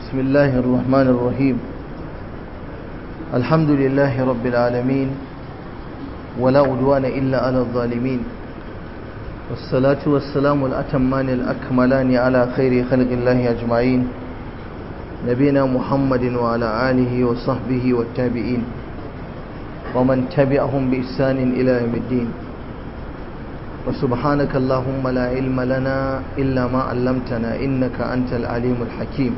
بسم الله الرحمن الرحيم الحمد لله رب العالمين ولا عدوان إلا على الظالمين والصلاة والسلام الأتمان الأكملان على خير خلق الله أجمعين نبينا محمد وعلى آله وصحبه والتابعين ومن تبعهم بإحسان إلى يوم الدين وسبحانك اللهم لا علم لنا إلا ما علمتنا إنك أنت العليم الحكيم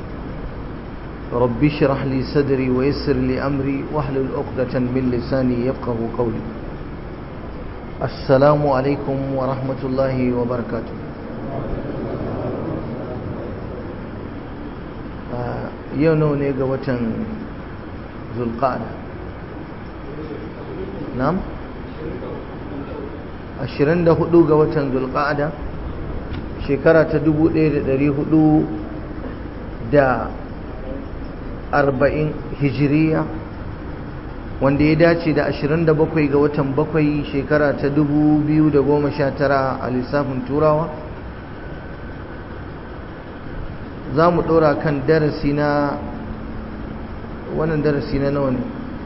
رب اشرح لي صدري ويسر لي أمري واحلل عقدة من لساني يفقه قولي السلام عليكم ورحمة الله وبركاته yau nawa ne ga watan zulqa'ada na'am 24 ga watan zulqa'ada shekara ta 1440 hijiriya wanda ya dace da 27 ga watan bakwai shekara ta 2019 a lissafin turawa za mu ɗora kan darasi na wannan darasi na nawa ne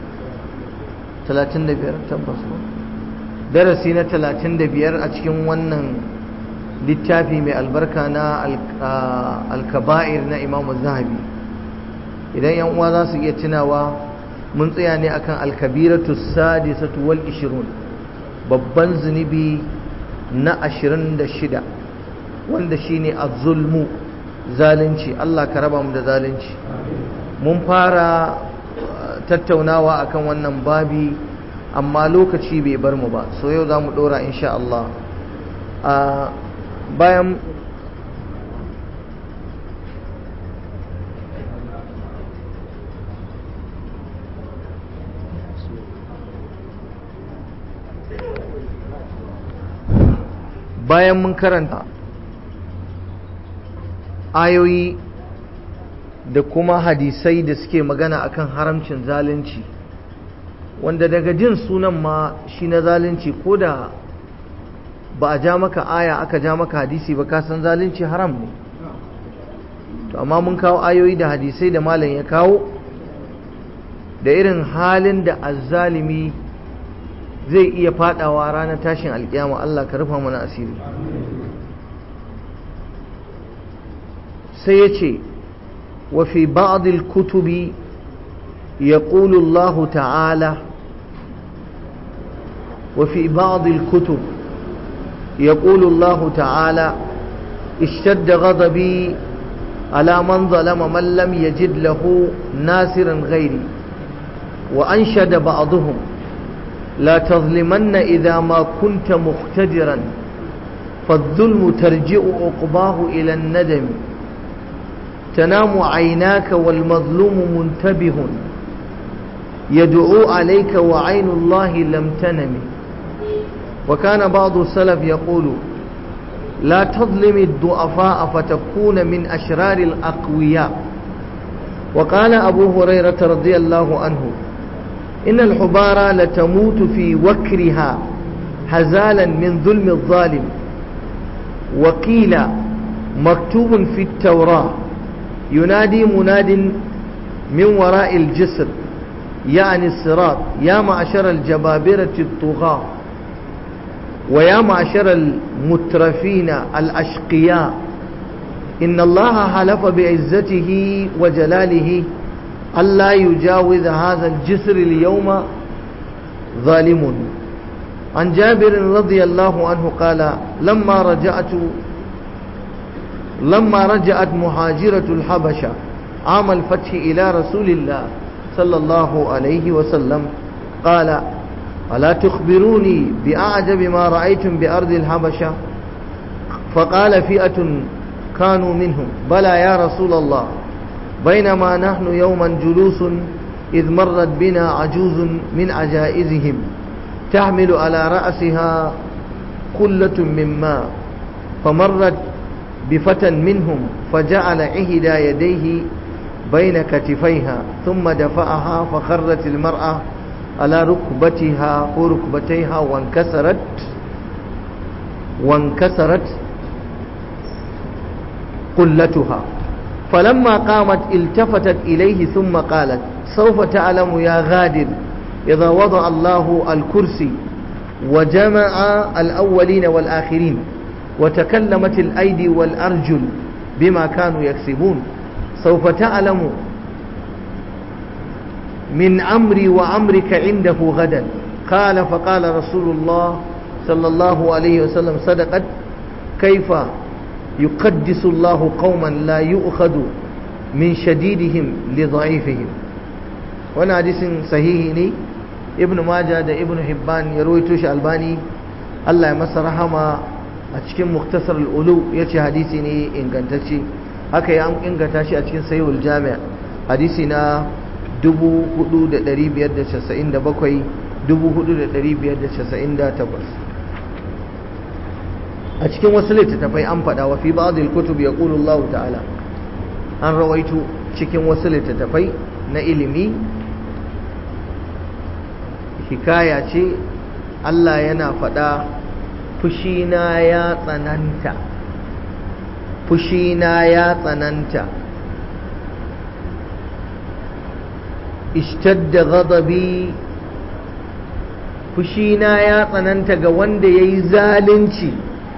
35 tabbas ba darasi na 35 a cikin wannan littafi mai albarka na alkaba'ir na imamu zahabi idan yan uwa za su iya tunawa mun tsaya ne akan alkabiratu sadisatu wal ishirun babban zunubi na 26 wanda shine az-zulmu zalunci Allah ka raba mu da zalunci mun fara tattaunawa akan wannan babi amma lokaci bai bar mu ba so yau za mu ɗora insha Allah a bayan bayan mun karanta ayoyi da kuma hadisai da suke magana akan haramcin zalunci wanda daga jin sunan ma shi na zalunci ko da ba a ja maka aya aka ja maka hadisi ba ka san zalunci haram ne to amma mun kawo ayoyi da hadisai da malam ya kawo da irin halin da azzalimi zai iya fadawa ranar tashin alkiyama Allah ka rufa mana asiri sai ya ce وفي بعض الكتب يقول الله تعالى وفي بعض الكتب يقول الله تعالى اشتد غضبي على من ظلم من لم يجد له ناصرا غيري وأنشد بعضهم لا تظلمن إذا ما كنت مقتدرا فالظلم ترجع عقباه إلى الندم تنام عيناك والمظلوم منتبه يدعو عليك وعين الله لم تنم وكان بعض السلف يقول لا تظلم الضعفاء فتكون من أشرار الأقوياء وقال أبو هريرة رضي الله عنه إن الحبارى لتموت في وكرها هزالا من ظلم الظالم وقيل مكتوب في التوراه ينادي مناد من وراء الجسر يعني الصراط يا معشر الجبابرة الطغاة ويا معشر المترفين الأشقياء إن الله حلف بعزته وجلاله ألا يجاوز هذا الجسر اليوم ظالم عن جابر رضي الله عنه قال لما رجعت لما رجعت مهاجرة الحبشة عام الفتح إلى رسول الله صلى الله عليه وسلم قال ألا تخبروني بأعجب ما رأيتم بأرض الحبشة فقال فئة كانوا منهم بلى يا رسول الله بينما نحن يوما جلوس إذ مرت بنا عجوز من عجائزهم تحمل على رأسها قلة من ماء فمرت بفتى منهم فجعل إحدى يديه بين كتفيها ثم دفعها فخرت المرأة على ركبتها وركبتيها وانكسرت وانكسرت قلتها فلما قامت التفتت إليه ثم قالت سوف تعلم يا غادر إذا وضع الله الكرسي وجمع الأولين والآخرين وتكلمت الأيدي والأرجل بما كانوا يكسبون سوف تعلم من أمري وأمرك عنده غدا قال فقال رسول الله صلى الله عليه وسلم صدقت كيف يقدس الله قوما لا يؤخذ من شديدهم لضعيفهم وانا حديث صحيح ne ibnu majah da ibnu hibban ya rawaito shi albani Allah ya masa rahama a cikin muktasar al-ulu yace hadisi ne ingantacce haka ya inganta shi a cikin sahihul jami' hadisi na 4597 4598 a cikin wasu littattafai an faɗa wa fi ba'd al-kutub yaqulu Allah ta'ala an rawaito cikin wasu littattafai na ilimi hikaya ce Allah yana faɗa fushina ya tsananta fushina ya tsananta ishtadda ghadabi fushina ya tsananta ga wanda yayi zalunci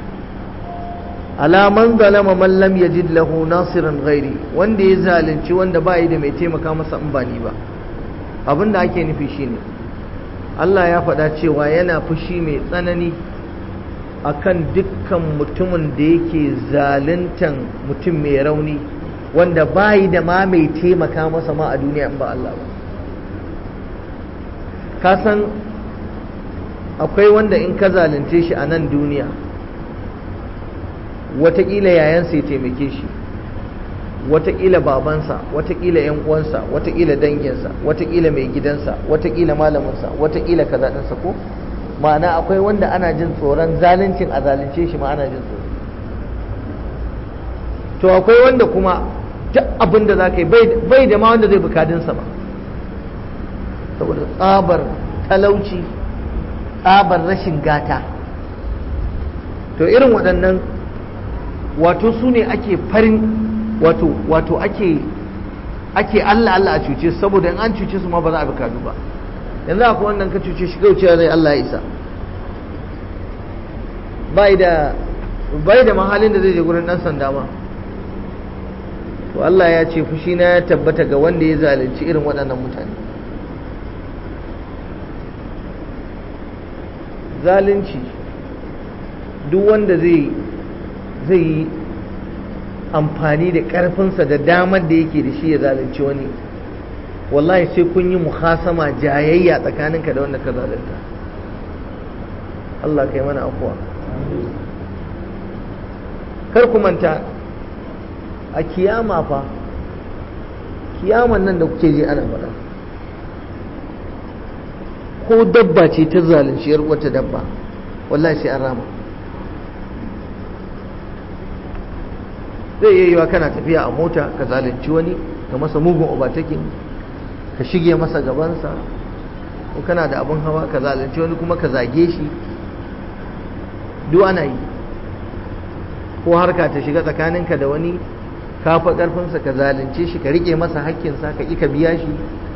alaman zalama man lam yajid lahu nasiran ghairi wanda ya zalunci wanda ba yi da mai taimaka masa in ba ni ba abinda ake nufi shine Allah ya faɗa cewa yana fushi mai tsanani akan dukkan mutumin da yake zaluntan mutum mai rauni wanda bayi da ma mai taimaka masa ma a duniya in ba Allah ba ka san akwai wanda in ka zalunce shi a nan duniya watakila yayansa ya taimake shi watakila babansa watakila yan uwansa watakila danginsa watakila mai gidansa watakila malaminsa watakila kaza ɗinsa ko ma'ana akwai wanda ana jin tsoron zaluncin a zalunce shi ma ana jin tsoro to akwai wanda kuma duk abin da za ka yi bai da ma wanda zai bukadinsa ba saboda tsabar talauci tsabar rashin gata to irin waɗannan wato su ne ake farin wato wato ake ake Allah Allah a cuce su saboda in an cuce su ma ba za a bi kadu ba yanzu akwai wannan ka cuce shi gaucewa zai Allah ya isa bai da bai da mahalin da zai je gurin dan sanda ma to Allah ya ce fushi na ya tabbata ga wanda ya zalunci irin waɗannan mutane zalunci duk wanda zai zai yi amfani da ƙarfinsa da damar da yake da shi ya zalunci wani wallahi sai kun yi muhasama jayayya tsakaninka da wanda ka zalunta Allah kai mana afuwa kar ku manta a kiyama fa kiyaman nan da kuke je ana faɗa ko dabba ce ta zalunci yar wata dabba wallahi sai an rama zai iya yiwa kana tafiya a mota ka zalunci wani ka masa mugun obatakin ka shige masa gabansa ko kana da abin hawa ka zalunci wani kuma ka zage shi duk ana yi ko harka ta shiga tsakaninka da wani ka fa karfinsa ka zalunce shi ka rike masa hakkinsa ka ƙi ka biya shi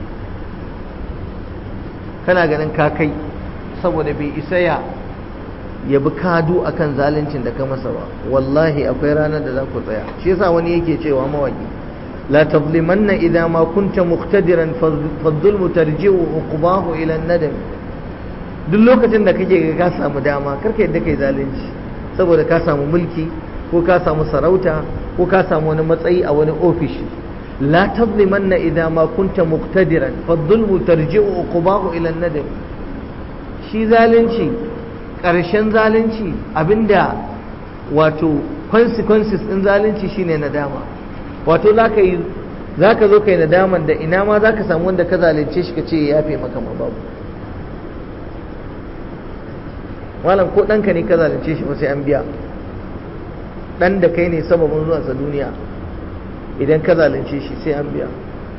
kana ganin ka kai saboda bai isa ya ya bi kadu akan zaluncin da ka masa ba wallahi akwai ranar da za ku tsaya shi yasa wani yake cewa mawaki la tazlimanna idza ma kunta muqtadiran fadh-dhulmu tarji'u uqbahu ila an-nadam duk lokacin da kake ga ka samu dama karka yadda kai zalunci saboda ka samu mulki ko ka samu sarauta ko ka samu wani matsayi a wani ofishi la tazlimanna idza ma kunta muqtadiran fadh-dhulmu tarji'u uqbahu ila an-nadam shi zalunci ƙarshen zalunci abinda wato consequences ɗin zalunci shine nadama wato za ka yi za ka zo ka yi nadaman da ina ma za ka samu wanda ka zalunce shi ka ce ya yafe maka ma babu malam ko ɗanka ne ka zalunce shi ba sai an biya ɗan da kai ne sababin zuwansa duniya idan ka zalunce shi sai an biya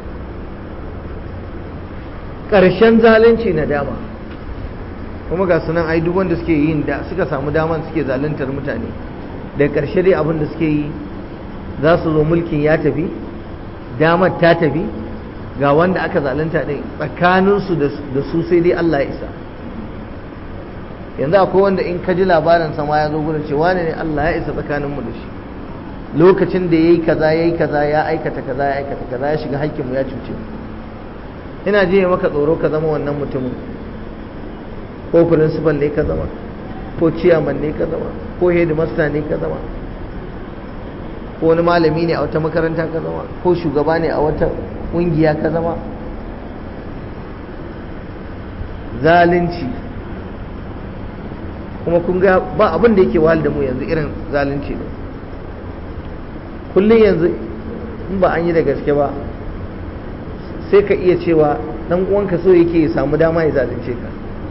ƙarshen zalunci nadama kuma ga sunan ai duk wanda suke yin da suka samu daman suke zaluntar mutane da ƙarshe dai abin da suke yi za su zo mulkin ya tafi damar ta tafi ga wanda aka zalunta ɗin tsakaninsu da su sai dai Allah ya isa yanzu akwai wanda in ka ji labarin sama ya zo gurin ce wane ne Allah ya isa tsakaninmu da shi lokacin da ya yi kaza ya yi kaza ya aikata kaza ya aikata kaza ya shiga haƙƙinmu ya cuce mu ina je maka tsoro ka zama wannan mutumin ko principal ne ka zama ko chairman ne ka zama ko headmaster ne ka zama ko wani malami ne a wata makaranta ka zama ko shugaba ne a wata ƙungiya ka zama zalunci kuma kun ga ba abin da yake wahal da mu yanzu irin zalunci ne kullum yanzu in ba an yi da gaske ba sai ka iya cewa dan uwanka so yake ya samu dama ya zalunce ka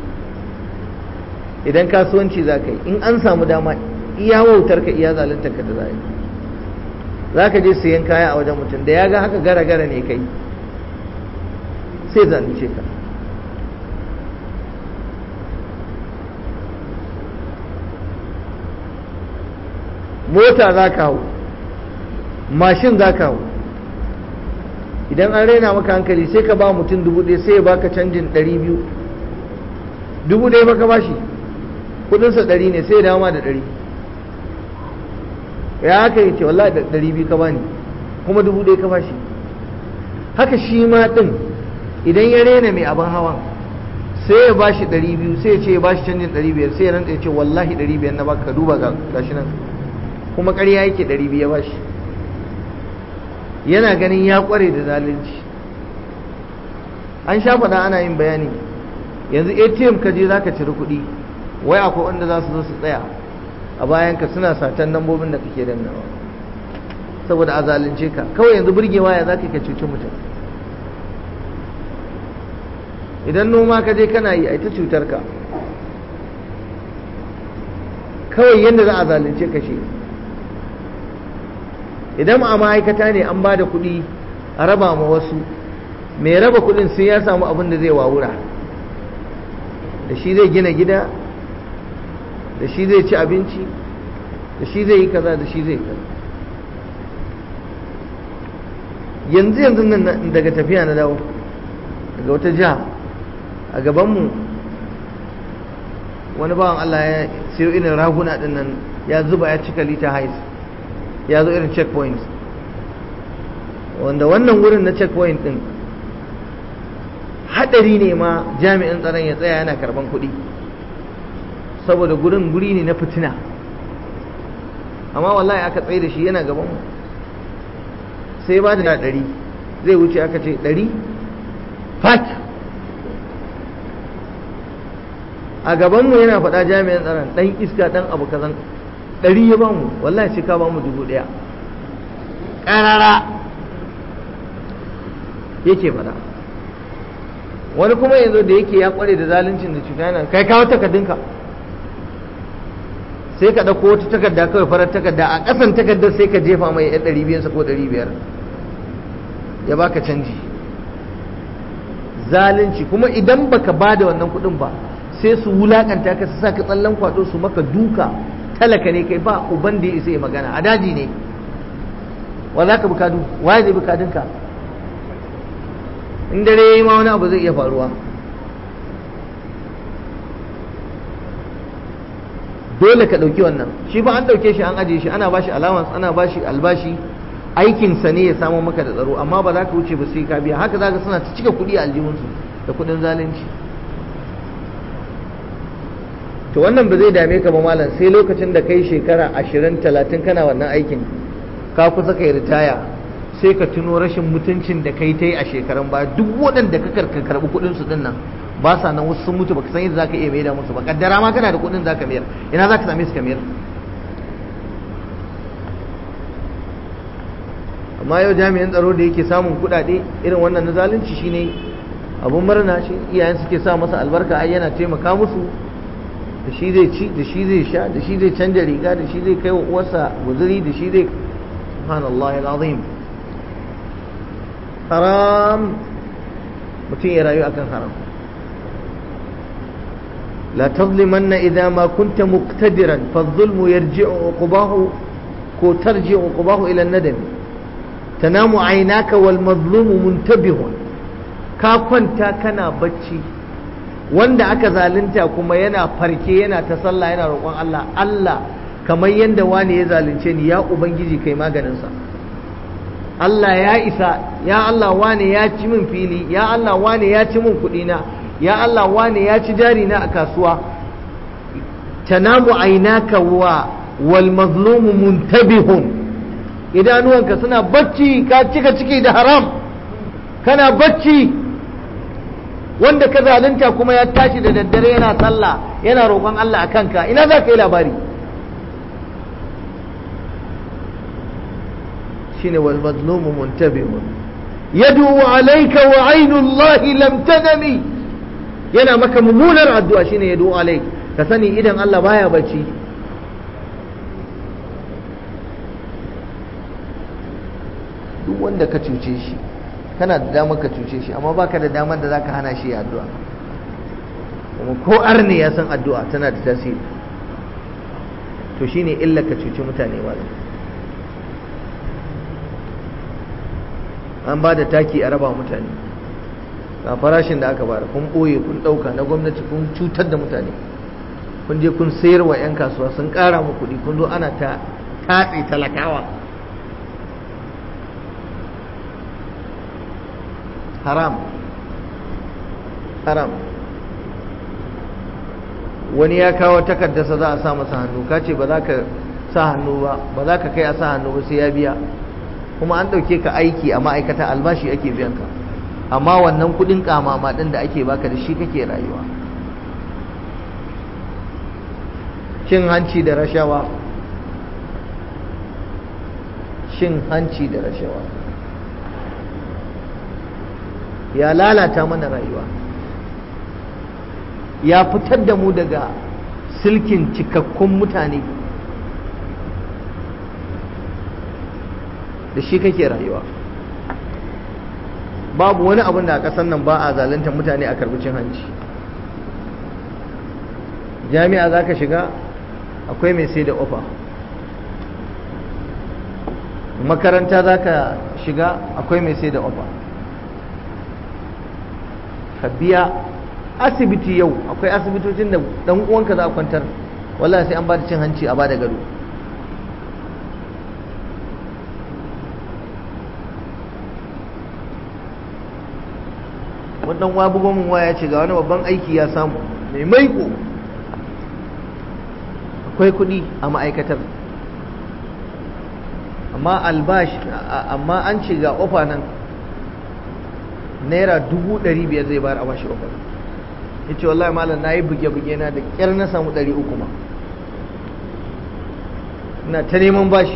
idan kasuwanci za ka yi in an samu dama iya wautar ka iya zaluntar ka da za yi za ka je siyan kaya a wajen mutum da ya ga haka gara gara ne kai sai zalunce ka mota za ka hau mashin za ka hau idan an raina maka hankali sai ka ba mutum dubu ɗaya sai ya baka canjin ɗari biyu dubu ɗaya baka ba shi kudinsa ɗari ne sai ya dawo ma da ɗari ya haka ya ce wallahi da ɗari biyu ka bani kuma dubu ɗaya ka ba shi haka shi ma ɗin idan ya raina mai abin hawan sai ya ba shi ɗari biyu sai ya ce ya ba shi canjin ɗari biyar sai ya rantsa ya ce wallahi ɗari biyar na baka ka duba ga shi nan kuma ƙarya yake ɗari biyu ya ba shi yana ganin ya kware da zalunci an sha faɗa ana yin bayani yanzu atm ka je za ka ciri kuɗi wai akwai wanda za su zo su tsaya a bayan ka suna satan lambobin da kake dannawa saboda a zalunce ka kawai yanzu burgewa ya za ka cuci mutum idan noma ka je kana yi a ta cutar ka kawai yadda za a zalunce ka shi idan a ma'aikata ne an ba da kuɗi a raba ma wasu mai raba kuɗin sai ya samu abin da zai wawura da shi zai gina gida da shi zai ci abinci da shi zai yi kaza da shi zai kaza yanzu yanzu nan daga tafiya na dawo daga wata jiha a gabanmu wani bawan Allah ya siyo irin raguna din nan ya zuba ya cika lita hais ya zo irin checkpoint wanda wannan wurin na checkpoint din hadari ne ma jami'in tsaron ya tsaya yana karban kuɗi saboda gurin guri ne na fitina amma wallahi aka tsaye da shi yana gaban mu sai ba da ɗari zai wuce aka ce ɗari fat a gabanmu yana faɗa jami'in tsaron ɗan iska ɗan abu kazan ɗari ya bamu wallahi sai ka bamu dubu ɗaya ƙarara yake faɗa wani kuma yanzu da yake ya ƙware da zaluncin da cuta yana kai kawo takardunka sai ka ɗauko wata takarda kawai farar takarda a ƙasan takardar sai ka jefa mai yan ɗari biyansa ko ɗari biyar ya baka canji zalunci kuma idan baka ba da wannan kuɗin ba sai su wulakanta ka su sa ka tsallan kwaɗo su maka duka talaka ne kai ba uban da ya isa ya magana a daji ne wa za ka bukadu waye zai bukadunka in dare ya yi ma wani abu zai iya faruwa dole ka ɗauki wannan shi ba an ɗauke shi an ajiye shi ana bashi allowance ana bashi albashi aikinsa ne ya samu maka da tsaro amma ba za ka wuce ba sai ka biya haka za ka suna ta cika kuɗi a aljihunsu da kuɗin zalunci to wannan ba zai dame ka ba malam sai lokacin da kai shekara ashirin talatin kana wannan aikin ka kusa kai ritaya sai ka tuno rashin mutuncin da kai ta yi a shekarun baya duk waɗanda ka karɓi kuɗin su dinnan ba sa nan wasu sun mutu baka san yadda zaka iya maida musu ba kaddara ma kana da kuɗin zaka mayar ina zaka same su ka mayar amma yau jami'in tsaro da yake samun kuɗaɗe irin wannan na zalunci shine abun murna shi iyayen suke sa masa albarka ai yana taimaka musu da shi zai ci da shi zai sha da shi zai canja riga da shi zai kai wa uwarsa guzuri da shi zai subhanallahi alazim haram mutum ya rayu akan haram لا تظلمن إذا ما كنت مقتدرا فالظلم يرجع عقباه كو ترجع عقباه إلى الندم tanamu aynaka wal mazlumu muntabihun ka kwanta kana bacci wanda aka zalunta kuma yana farke yana ta sallah yana roƙon Allah Allah kamar yadda wani ya zalunce ni ya ubangiji kai maganinsa Allah ya isa ya Allah wani ya ci min fili ya Allah wani ya ci min kuɗina ya Allah wani ya ci jari na a kasuwa tanamu ainaka wa wal mazlumu muntabihun idanuwanka suna bacci ka cika ciki da haram kana bacci wanda ka zalunta kuma ya tashi da daddare yana sallah yana roƙon Allah a kanka ina za ka yi labari shine wal mazlumu muntabihun yadu alayka wa ainullahi lam tanami yana maka mummunar addu'a shine yadu alayk ka sani idan Allah baya bacci duk wanda ka cuce shi kana da damar ka cuce shi amma baka da damar da zaka hana shi addu'a kuma ko arne ya san addu'a tana da tasiri to shine illa ka cuci mutane malam an ba da taki a raba mutane ga farashin da aka bada kun ɓoye kun ɗauka na gwamnati kun cutar da mutane kun je kun sayar wa 'yan kasuwa sun ƙara mu kuɗi kun zo ana ta tatse talakawa haram haram wani ya kawo takardarsa za a sa masa hannu ka ce ba za ka sa hannu ba ba za ka kai a sa hannu ba sai ya biya kuma an ɗauke ka aiki a ma'aikata albashi ake biyan ka amma wannan kuɗin kamama ɗin da ake baka da shi kake rayuwa cin hanci da rashawa cin hanci da rashawa ya lalata mana rayuwa ya fitar da mu daga silkin cikakkun mutane da shi kake rayuwa babu wani abin da a ƙasar nan ba a zalunta mutane a karbi cin hanci jami'a za ka shiga akwai mai sai da ofa makaranta za ka shiga akwai mai sai da ofa ka biya asibiti yau akwai asibitocin da dan uwanka za a kwantar wallahi sai an ba da cin hanci a ba da gado wannan wa bugo mun waya ce ga wani babban aiki ya samu mai maiko akwai kuɗi a ma'aikatar amma albashi amma an ce ga ofa nan naira dubu ɗari biyar zai bayar a bashi ofa ya ce wallahi malam na yi buge-buge na da ƙyar na samu ɗari uku ma ina ta neman bashi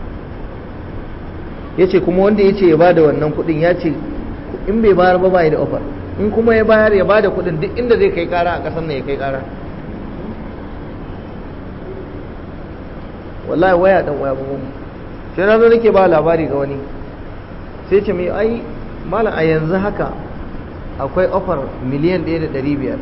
ya ce kuma wanda ya ce ya ba da wannan kuɗin ya ce in bai bayar ba bai da offer in kuma ya bayar ya ba da kuɗin duk inda zai kai ƙara a ƙasar nan ya kai ƙara wallahi waya ɗan waya bugun sai na zo nake ba labari ga wani sai ce mai ai malam a yanzu haka akwai offer miliyan ɗaya da ɗari biyar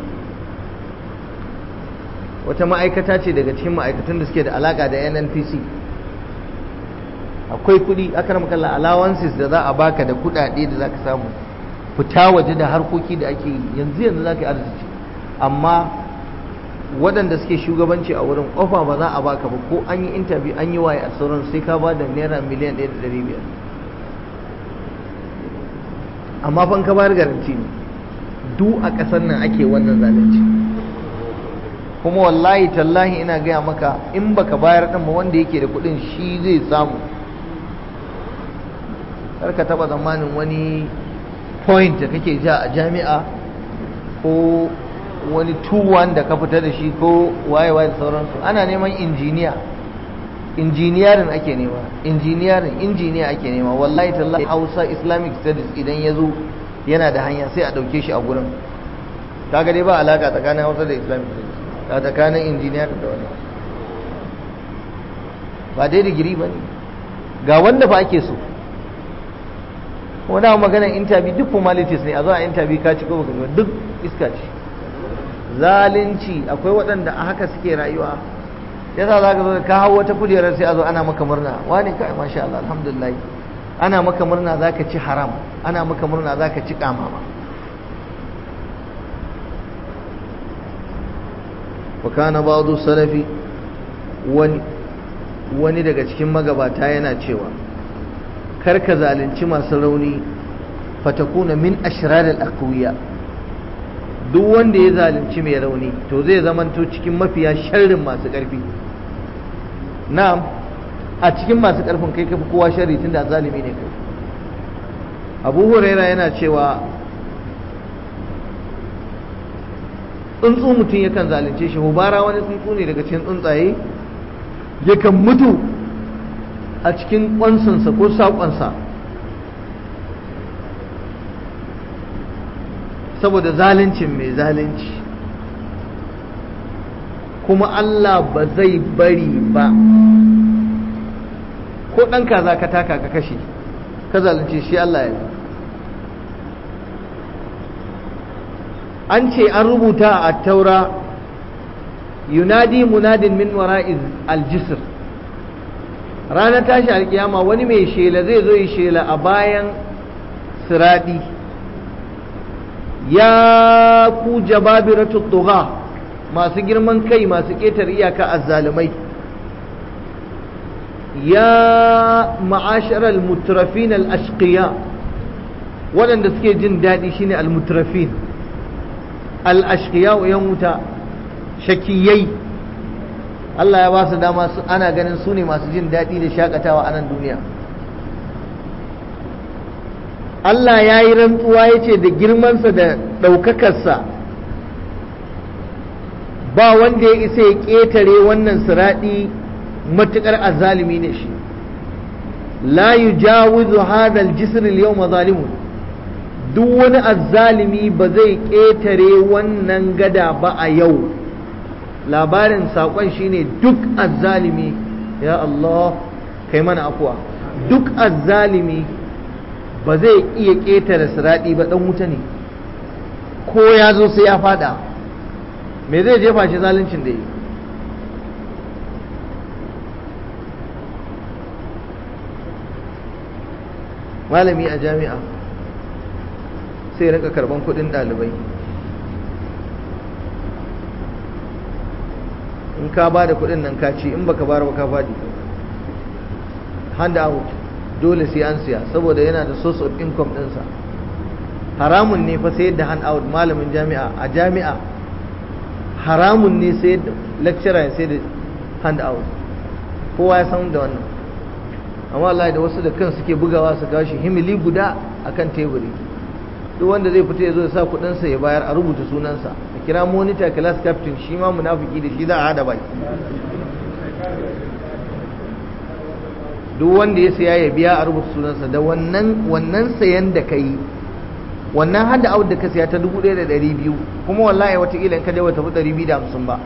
wata ma'aikata ce daga cikin ma'aikatan da suke da alaƙa da nnpc akwai kuɗi aka rama kalla allowances da za a baka da kuɗaɗe da za ka samu fita waje da harkoki da ake yanzu yanzu za ka yi arziki amma waɗanda suke shugabanci a wurin ofa ba za a baka ba ko an yi interview an yi waye a sauran sai ka ba da naira miliyan ɗaya da ɗari biyar amma fan ka bayar garanti ne duk a ƙasar nan ake wannan zalunci kuma wallahi tallahi ina gaya maka in baka bayar ɗin ba wanda yake da kuɗin shi zai samu kar ka taɓa zamanin wani point da kake ja a jami'a ko wani tuwan da ka fita da shi ko waye-waye da sauransu ana neman injiniya injiniyarin ake nema injiniyarin injiniya ake nema wallahi tallahi hausa islamic studies idan ya zo yana da hanya sai a ɗauke shi a gurin kaga dai ba alaka tsakanin hausa da islamic studies a tsakanin injiniyarin da wani ba dai digiri ba ne ga wanda fa ake so wani maganar interview duk formalities ne a zo a interview ka ci ko baka duk iska ce zalunci akwai waɗanda a haka suke rayuwa yasa za ka zo ka hau wata kujerar sai a zo ana maka murna wani kai masha Allah alhamdulillah ana maka murna za ka ci haram ana maka murna za ka ci kamama wa kana ba'du salafi wani wani daga cikin magabata yana cewa kar ka zalunci masu rauni fatakuna min ashraral aqwiya duk wanda ya zalunci mai rauni to zai zamanto cikin mafiya sharrin masu ƙarfi na'am a cikin masu ƙarfin kai kafi kowa sharri tunda zalimi ne kai abu huraira yana cewa tsuntsu mutum yakan zalunce shi hubara wani tsuntsu ne daga cikin tsuntsaye yakan mutu a cikin kwansansa ko saƙonsa saboda zaluncin mai zalunci kuma Allah ba zai bari ba ko ɗan kaza ka taka ka kashe ka zalunce shi Allah ya an ce an rubuta a taura yunadi munadin min wara'iz aljisr ranar tashi alkiyama wani mai shela zai zo yi shela a bayan siradi ya ku jababiratu tugha masu girman kai masu ƙetar iyaka azzalumai ya ma'ashar al-mutrafin al-ashqiya waɗanda suke jin daɗi shine al-mutrafin al-ashqiya yan wuta shakiyai Allah ya ba su dama ana ganin su ne masu jin daɗi da shakatawa a nan duniya Allah ya yi rantsuwa ya ce da girmansa da ɗaukakarsa ba wanda ya isa ya ƙetare wannan siraɗi matuƙar azalimi ne shi la yujawizu hadha al-jisr al-yawm zalimun duk wani azzalimi ba zai ƙetare wannan gada ba a yau labarin saƙon shine duk azzalimi ya Allah kai mana afuwa duk azzalimi ba zai iya ƙetare siraɗi ba ɗan wuta ne ko ya zo sai ya fada me zai jefa shi zaluncin da yi malami a jami'a sai rika karban kudin ɗalibai in ka ba da kudin nan ka ci in baka bara ba ka faɗi hand out dole sai an siya saboda yana da source of income ɗinsa haramun ne fa sayar da hand out malamin jami'a a jami'a haramun ne sayar da lecturer ya sayar da hand out kowa ya san da wannan amma Allah da wasu da kan suke bugawa su kawo shi himili guda akan teburi duk wanda zai fita ya zo ya sa kudinsa ya bayar a rubuta sunansa a kira monitor class captain shi ma munafiki da shi za a hada baki duk wanda ya saya ya biya a rubuta sunansa da wannan wannan sayan da ka yi wannan hada out da ka saya ta 1200 kuma wallahi watakila in ka je wata 250 ba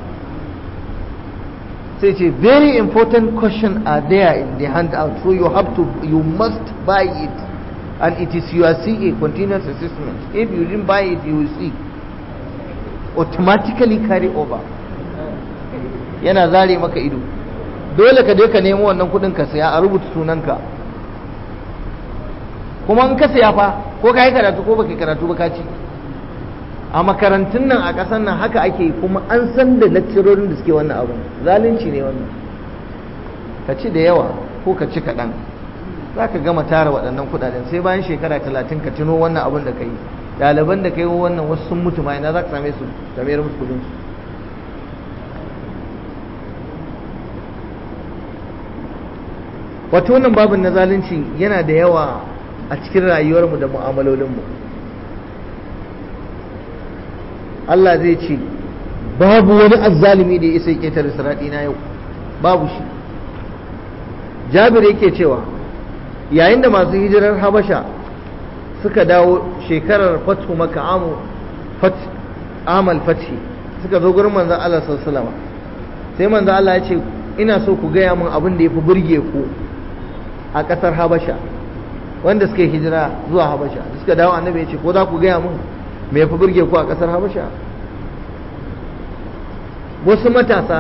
sai ce very important question are there in the handout so you have to you must buy it and it is your CA continuous assessment if you didn't buy it you will see automatically carry over yana zare maka ido dole ka je ka nemo wannan kudin ka saya a rubuta sunanka kuma in ka saya fa ko ka yi karatu ko baka karatu ba ka ci a makarantun nan a ƙasar nan haka ake kuma an san da lecturorin da suke wannan abun zalunci ne wannan ka ci da yawa ko ka ci kaɗan za ka gama tara waɗannan kuɗaɗen sai bayan shekara talatin ka tuno wannan abun da ka yi ɗaliban da ka yi wannan wasu sun mutu ma ina za ka same su ka mayar musu kuɗin su wato wannan babin na zalunci yana da yawa a cikin rayuwarmu da mu'amalolinmu Allah zai ce babu wani azzalimi da ya isa ya ketare siraɗi na yau babu shi jabir yake cewa yayin da masu hijirar habasha suka dawo shekarar fatu maka amu amal fathi suka zo gurin manzan Allah sallallahu sai manzan Allah ya ce ina so ku gaya min abin da ya fi burge ku a ƙasar habasha wanda suka yi hijira zuwa habasha suka dawo annabi ya ce ko za ku gaya min me ya fi burge ku a ƙasar habasha wasu matasa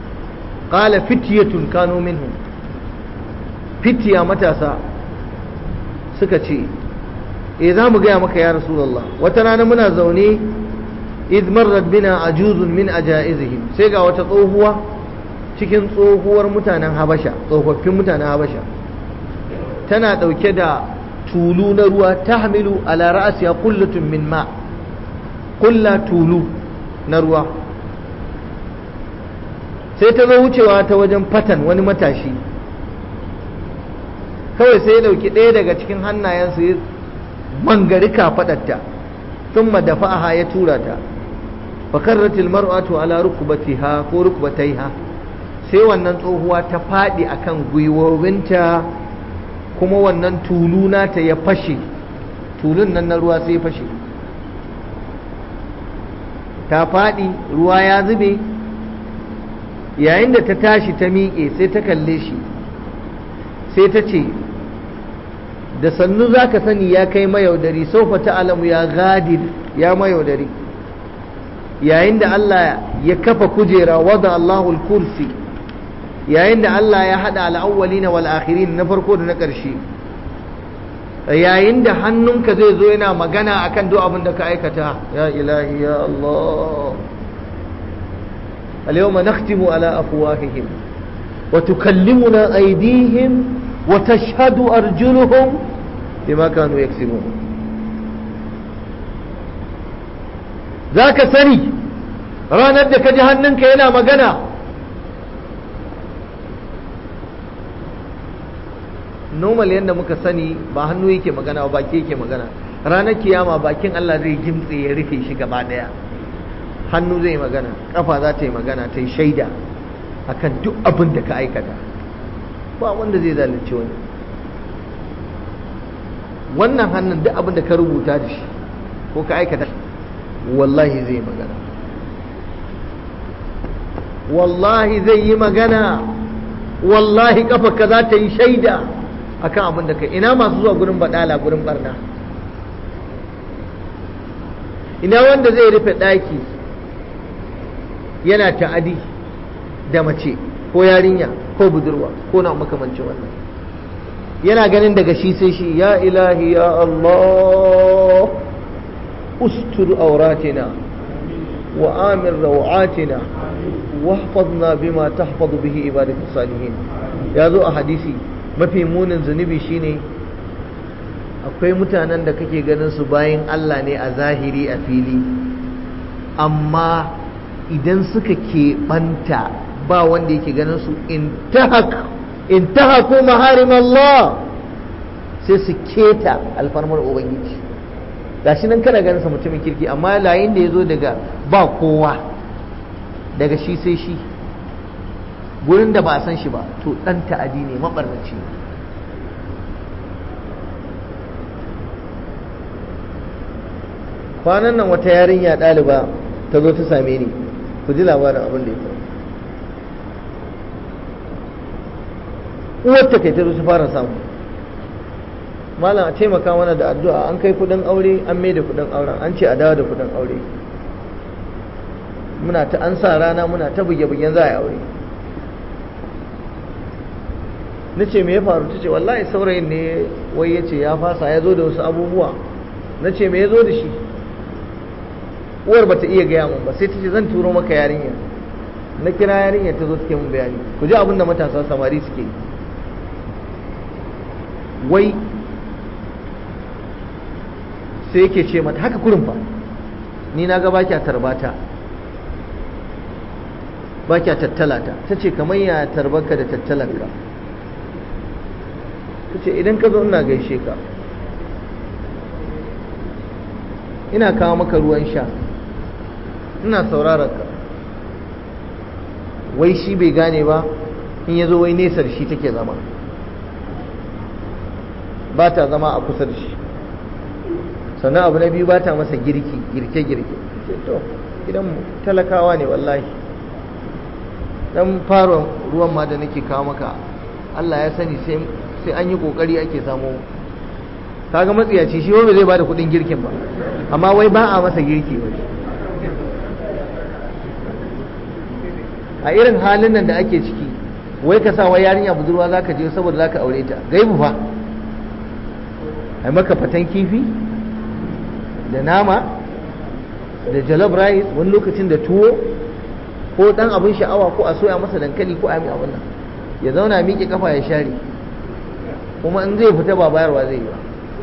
ƙala fitiyatun kano minhu fitiya matasa suka ce e za mu gaya maka ya rasulullah wata rana muna zaune id marrat bina ajuzun min ajaizihim sai ga wata tsohuwa cikin tsohuwar mutanen habasha tsofaffin mutanen habasha tana dauke da tulu na ruwa tahmilu ala ra'siha qullatun min ma kulla tulu na ruwa sai ta zo wucewa ta wajen fatan wani matashi kawai sai ya dauki ɗaya daga cikin hannayensu ya mangari kafaɗarta sun madafa'aha ya tura ta fakarratil mar'atu ala rukbatiha ko rukbataiha sai wannan tsohuwa ta faɗi akan gwiwowinta kuma wannan tulu nata ya fashe tulun nan na ruwa sai ya fashe ta faɗi ruwa ya zube yayin da ta tashi ta miƙe sai ta kalle shi sai ta ce da sannu za ka sani ya kai mayaudari saufa ta'alamu ya gadir ya mayaudari yayin da Allah ya kafa kujera wada Allahul kursi yayin da Allah ya haɗa al'awwalina wal akhirin na farko da na ƙarshe yayin da hannunka zai zo yana magana akan duk abin da ka aikata ya ilahi ya Allah اليوم نختم على أفواههم وتكلمنا أيديهم وتشهد أرجلهم بما كانوا يكسبون ذاك سني ranar da ka ji hannunka yana magana normal yadda muka sani ba hannu yake magana ba baki yake magana ranar kiyama bakin Allah zai gimtse ya rufe shi gaba daya hannu zai magana kafa za ta yi magana ta yi shaida akan duk abin da ka aikata ba wanda zai zalunci wani wannan hannun duk abin da ka rubuta da shi ko ka aikata wallahi zai magana wallahi zai yi magana wallahi kafarka za ta yi shaida akan abin da ka ina masu zuwa gurin badala gurin barna ina wanda zai rufe ɗaki yana ta'adi da mace ko yarinya ko budurwa ko na makamancin wannan yana ganin daga shi sai shi ya ilahi ya Allah ustur auratina wa amir rawatina واحفظنا بما تحفظ به عبادك الصالحين ya zo a hadisi mafi munin zunubi shine akwai mutanen da kake ganin su bayan Allah ne a zahiri a fili amma idan suka keɓanta ba wanda yake ganin su intahaku maharim Allah sai su keta alfarmar ubangiji gashi nan kana ganin sa mutumin kirki amma layin da ya zo daga ba kowa daga shi sai shi gurin da ba a san shi ba to ɗan ta'adi ne maɓarnaci kwanan nan wata yarinya ɗaliba ta zo ta same ni ku ji labarin abin da ya faru uwarta kai ta zo su fara samu malam a taimaka mana da addu'a an kai kudin aure an mai da kudin auren an ce a dawo da kudin aure muna ta an sa rana muna ta buge-bugen za a yi aure na ce me ya faru ta ce wallahi saurayin ne wai ya ce ya fasa ya zo da wasu abubuwa na ce me ya zo da shi uwar bata iya gaya mun ba sai ta ce zan turo maka yarinya na kira yarinya ta zo take mun bayani ku ji abin da matasa samari suke yi wai sai yake ce mata haka kurin fa ni na ga baki a tarbata baki a tattalata ta ce kamar ya tarbarka da tattalanka ta ce idan ka zo ina gaishe ka ina kawo maka ruwan sha ina sauraron ka wai shi bai gane ba in ya zo wai nesa da shi take zama ba ta zama a kusa da shi sannan abu na biyu ba ta masa girki girke-girke to idan talakawa ne wallahi dan fara ruwan ma da nake kawo maka Allah ya sani sai an yi kokari ake samu kaga matsiyaci shi wanda zai bada kudin girkin ba amma wai ba a masa girki wai a irin halin nan da ake ciki wai ka sa wa yarinya budurwa zaka je saboda zaka aure ta gaibu fa a maka fatan kifi da nama da jalof rice wani lokacin da tuwo ko dan abin sha'awa ko a soya masa dankali ko a yi abin nan ya zauna miƙe kafa ya share kuma in zai fita ba bayarwa zai yi ba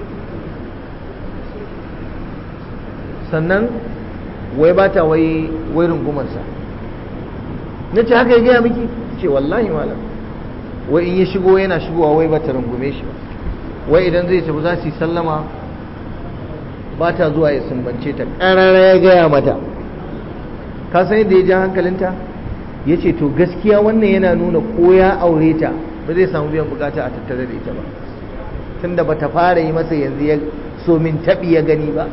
sannan wai ba ta wai wai rungumarsa na ce haka ya gaya miki ce wallahi malam wai in ya shigo yana shigowa wai ba ta rungume shi ba wai idan zai tafi za su yi sallama ba ta zuwa ya sumbance ta ƙarara ya gaya mata ka san yadda ya ja hankalinta ya ce to gaskiya wannan yana nuna ko ya aure ta ba zai samu biyan bukata a tattare da ita ba tunda ba ta fara yi masa yanzu ya so min taɓi ya gani ba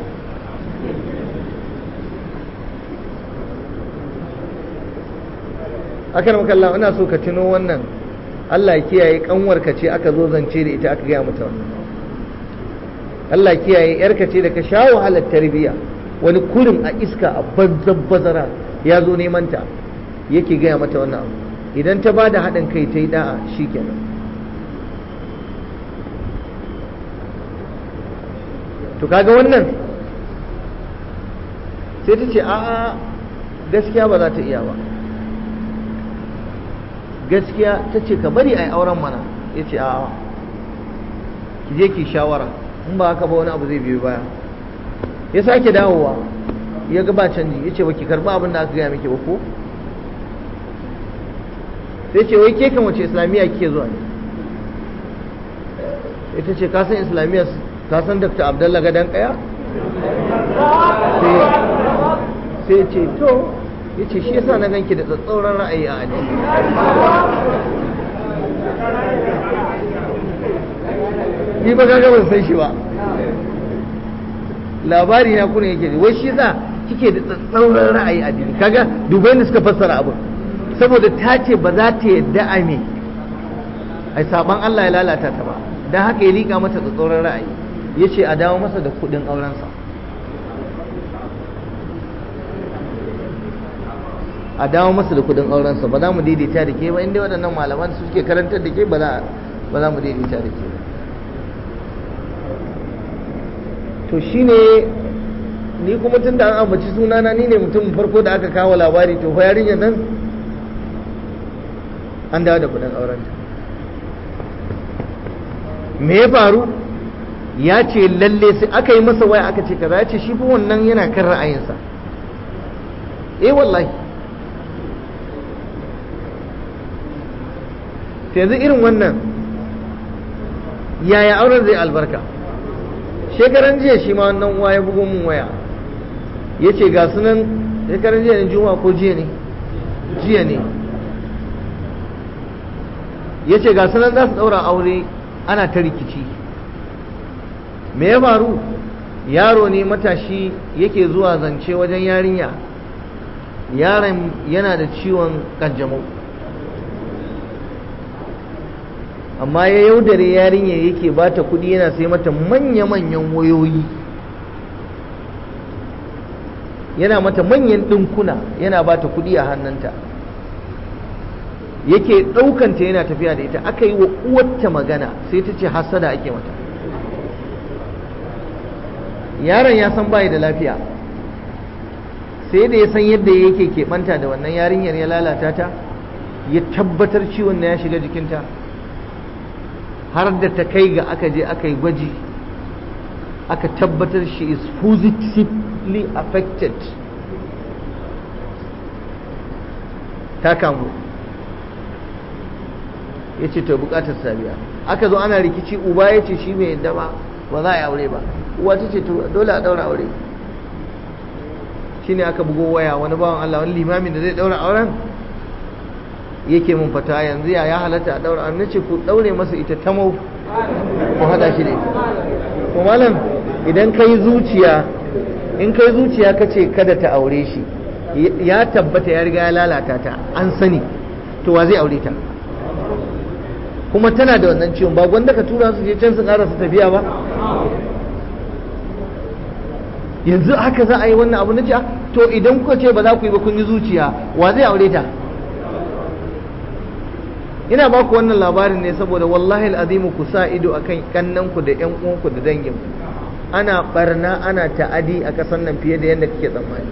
akan makalla ina so ka tuno wannan Allah kiyaye kanwarka ce aka zo zance da ita aka gaya mata wannan Allah kiyaye yarka ce da ka sha wahalar tarbiya wani kurin a iska a banzan bazara ya zo neman ta yake gaya mata wannan abu idan ta ba da haɗin kai ta yi da'a shikenan to kaga wannan sai ta ce a'a gaskiya ba za ta iya ba gaskiya ta ce ka bari a yi auren mana ya ce a'a ki je ki shawara in ba haka ba wani abu zai biyo baya ya sake dawowa ya ga ba canji ya ce ba ki karba abin da aka gaya miki ba ko sai ce wai ke kan wace islamiyya kike zuwa ne ita ce kasan islamiyya kasan dr abdallah gadan kaya sai ce to ya ce shi yasa na ganki da tsatsauran ra'ayi a addini ni ba ga ban san shi ba labari na kuna yake wai shi yasa kike da tsatsauran ra'ayi a addini kaga dubai da suka fassara abu saboda ta ce ba za ta yadda a me ai saban Allah ya lalata ta ba dan haka ya lika mata tsatsauran ra'ayi yace a dawo masa da kudin aurensa a dawo masa da kudin aurensa ba za mu daidaita da ke ba inda waɗannan malaman su suke karantar da ke ba za mu daidaita da ke to shine ni kuma tun da an ambaci sunana ni ne mutum farko da aka kawo labari to fa yarinyar nan an dawo da kudin aurenta me ya faru ya ce lalle sai aka yi masa waya aka ce kaza ya ce shi fa wannan yana kan ra'ayinsa eh wallahi yanzu irin wannan yaya auren zai albarka shekaran jiya shi ma wannan uwa ya bugo mun waya ya ce ga sunan shekaran jiya ne juma ko jiya ne jiya ne ya ce ga sunan za su ɗaura aure ana ta rikici me ya faru yaro ne matashi yake zuwa zance wajen yarinya yaron yana da ciwon kanjamau amma ya yaudare yarinya yake ba ta kudi yana sai mata manya-manyan wayoyi yana mata manyan ɗinkuna yana ba ta kudi a hannunta yake ɗaukanta yana tafiya da ita aka yi wa uwarta magana sai ta ce hasada ake mata yaron ya san bayi da lafiya sai da ya san yadda yake keɓanta da wannan yarinyar ya lalata ta ya tabbatar ciwon na ya shiga jikinta har da ta kai ga aka je aka yi gwaji aka tabbatar she is positively affected ta kamu ya ce ta bukatar sabiya aka zo ana rikici uba ya ce shi mai yadda ba ba za a yi aure ba uwa ta ce dole a daura aure shine aka bugo waya wani bawan Allah wani limamin da zai daura auren yake mun fata yanzu ya ya halatta a daura an nace ku daure masa ita tamau ku hada shi ne ko malam idan kai zuciya in kai zuciya kace kada ta aure shi ya tabbata ya riga ya lalata ta an sani to wa zai aure ta kuma tana da wannan ciwon ba gwanda ka tura su je can su ƙara su tafiya ba yanzu haka za a yi wannan abu na ce to idan kuka ce ba za ku yi ba kun yi zuciya wa zai aure ta ina ba ku wannan labarin ne saboda wallahi al'azimu ku sa ido akan kannanku da ƴan uwanku da danginku ana barna ana ta'adi a ƙasar nan fiye da yadda kake tsammani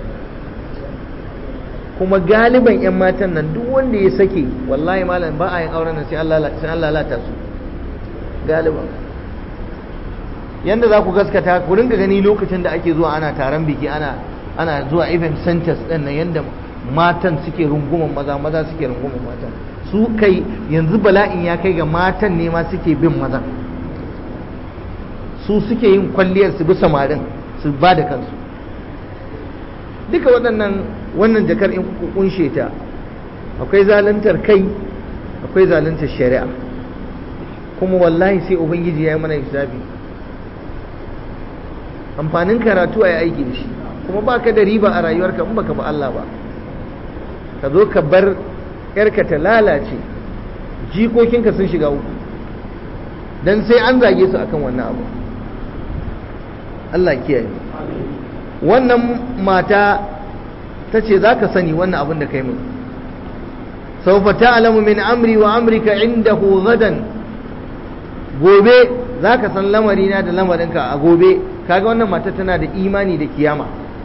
kuma galiban 'yan matan nan duk wanda ya sake wallahi malam ba a yin auren nan sai an lalata su galiban yanda za ku gaskata ku ringa gani lokacin da ake zuwa ana taron biki ana ana zuwa event centers din nan yanda matan suke runguman maza maza suke runguman mata su kai yanzu bala'in ya kai ga matan ne ma suke bin maza su suke yin kwalliyar su bi samarin su ba da kansu duka waɗannan wannan jakar in kuka kunshe ta akwai zaluntar kai akwai zaluntar shari'a kuma wallahi sai ubangiji ya yi mana hisabi amfanin karatu a yi aiki da shi kuma ba ka da riba a rayuwarka in baka ba Allah ba ka zo ka bar yarka ta lalace jikokinka sun shiga uku don sai an zage su akan wannan abu Allah kiyaye wannan mata ta ce za ka sani wannan abin da kai mun saufa ta'lamu min amri wa amrika indahu gadan gobe za ka san lamarina da lamarinka a gobe kaga wannan mata tana da imani da kiyama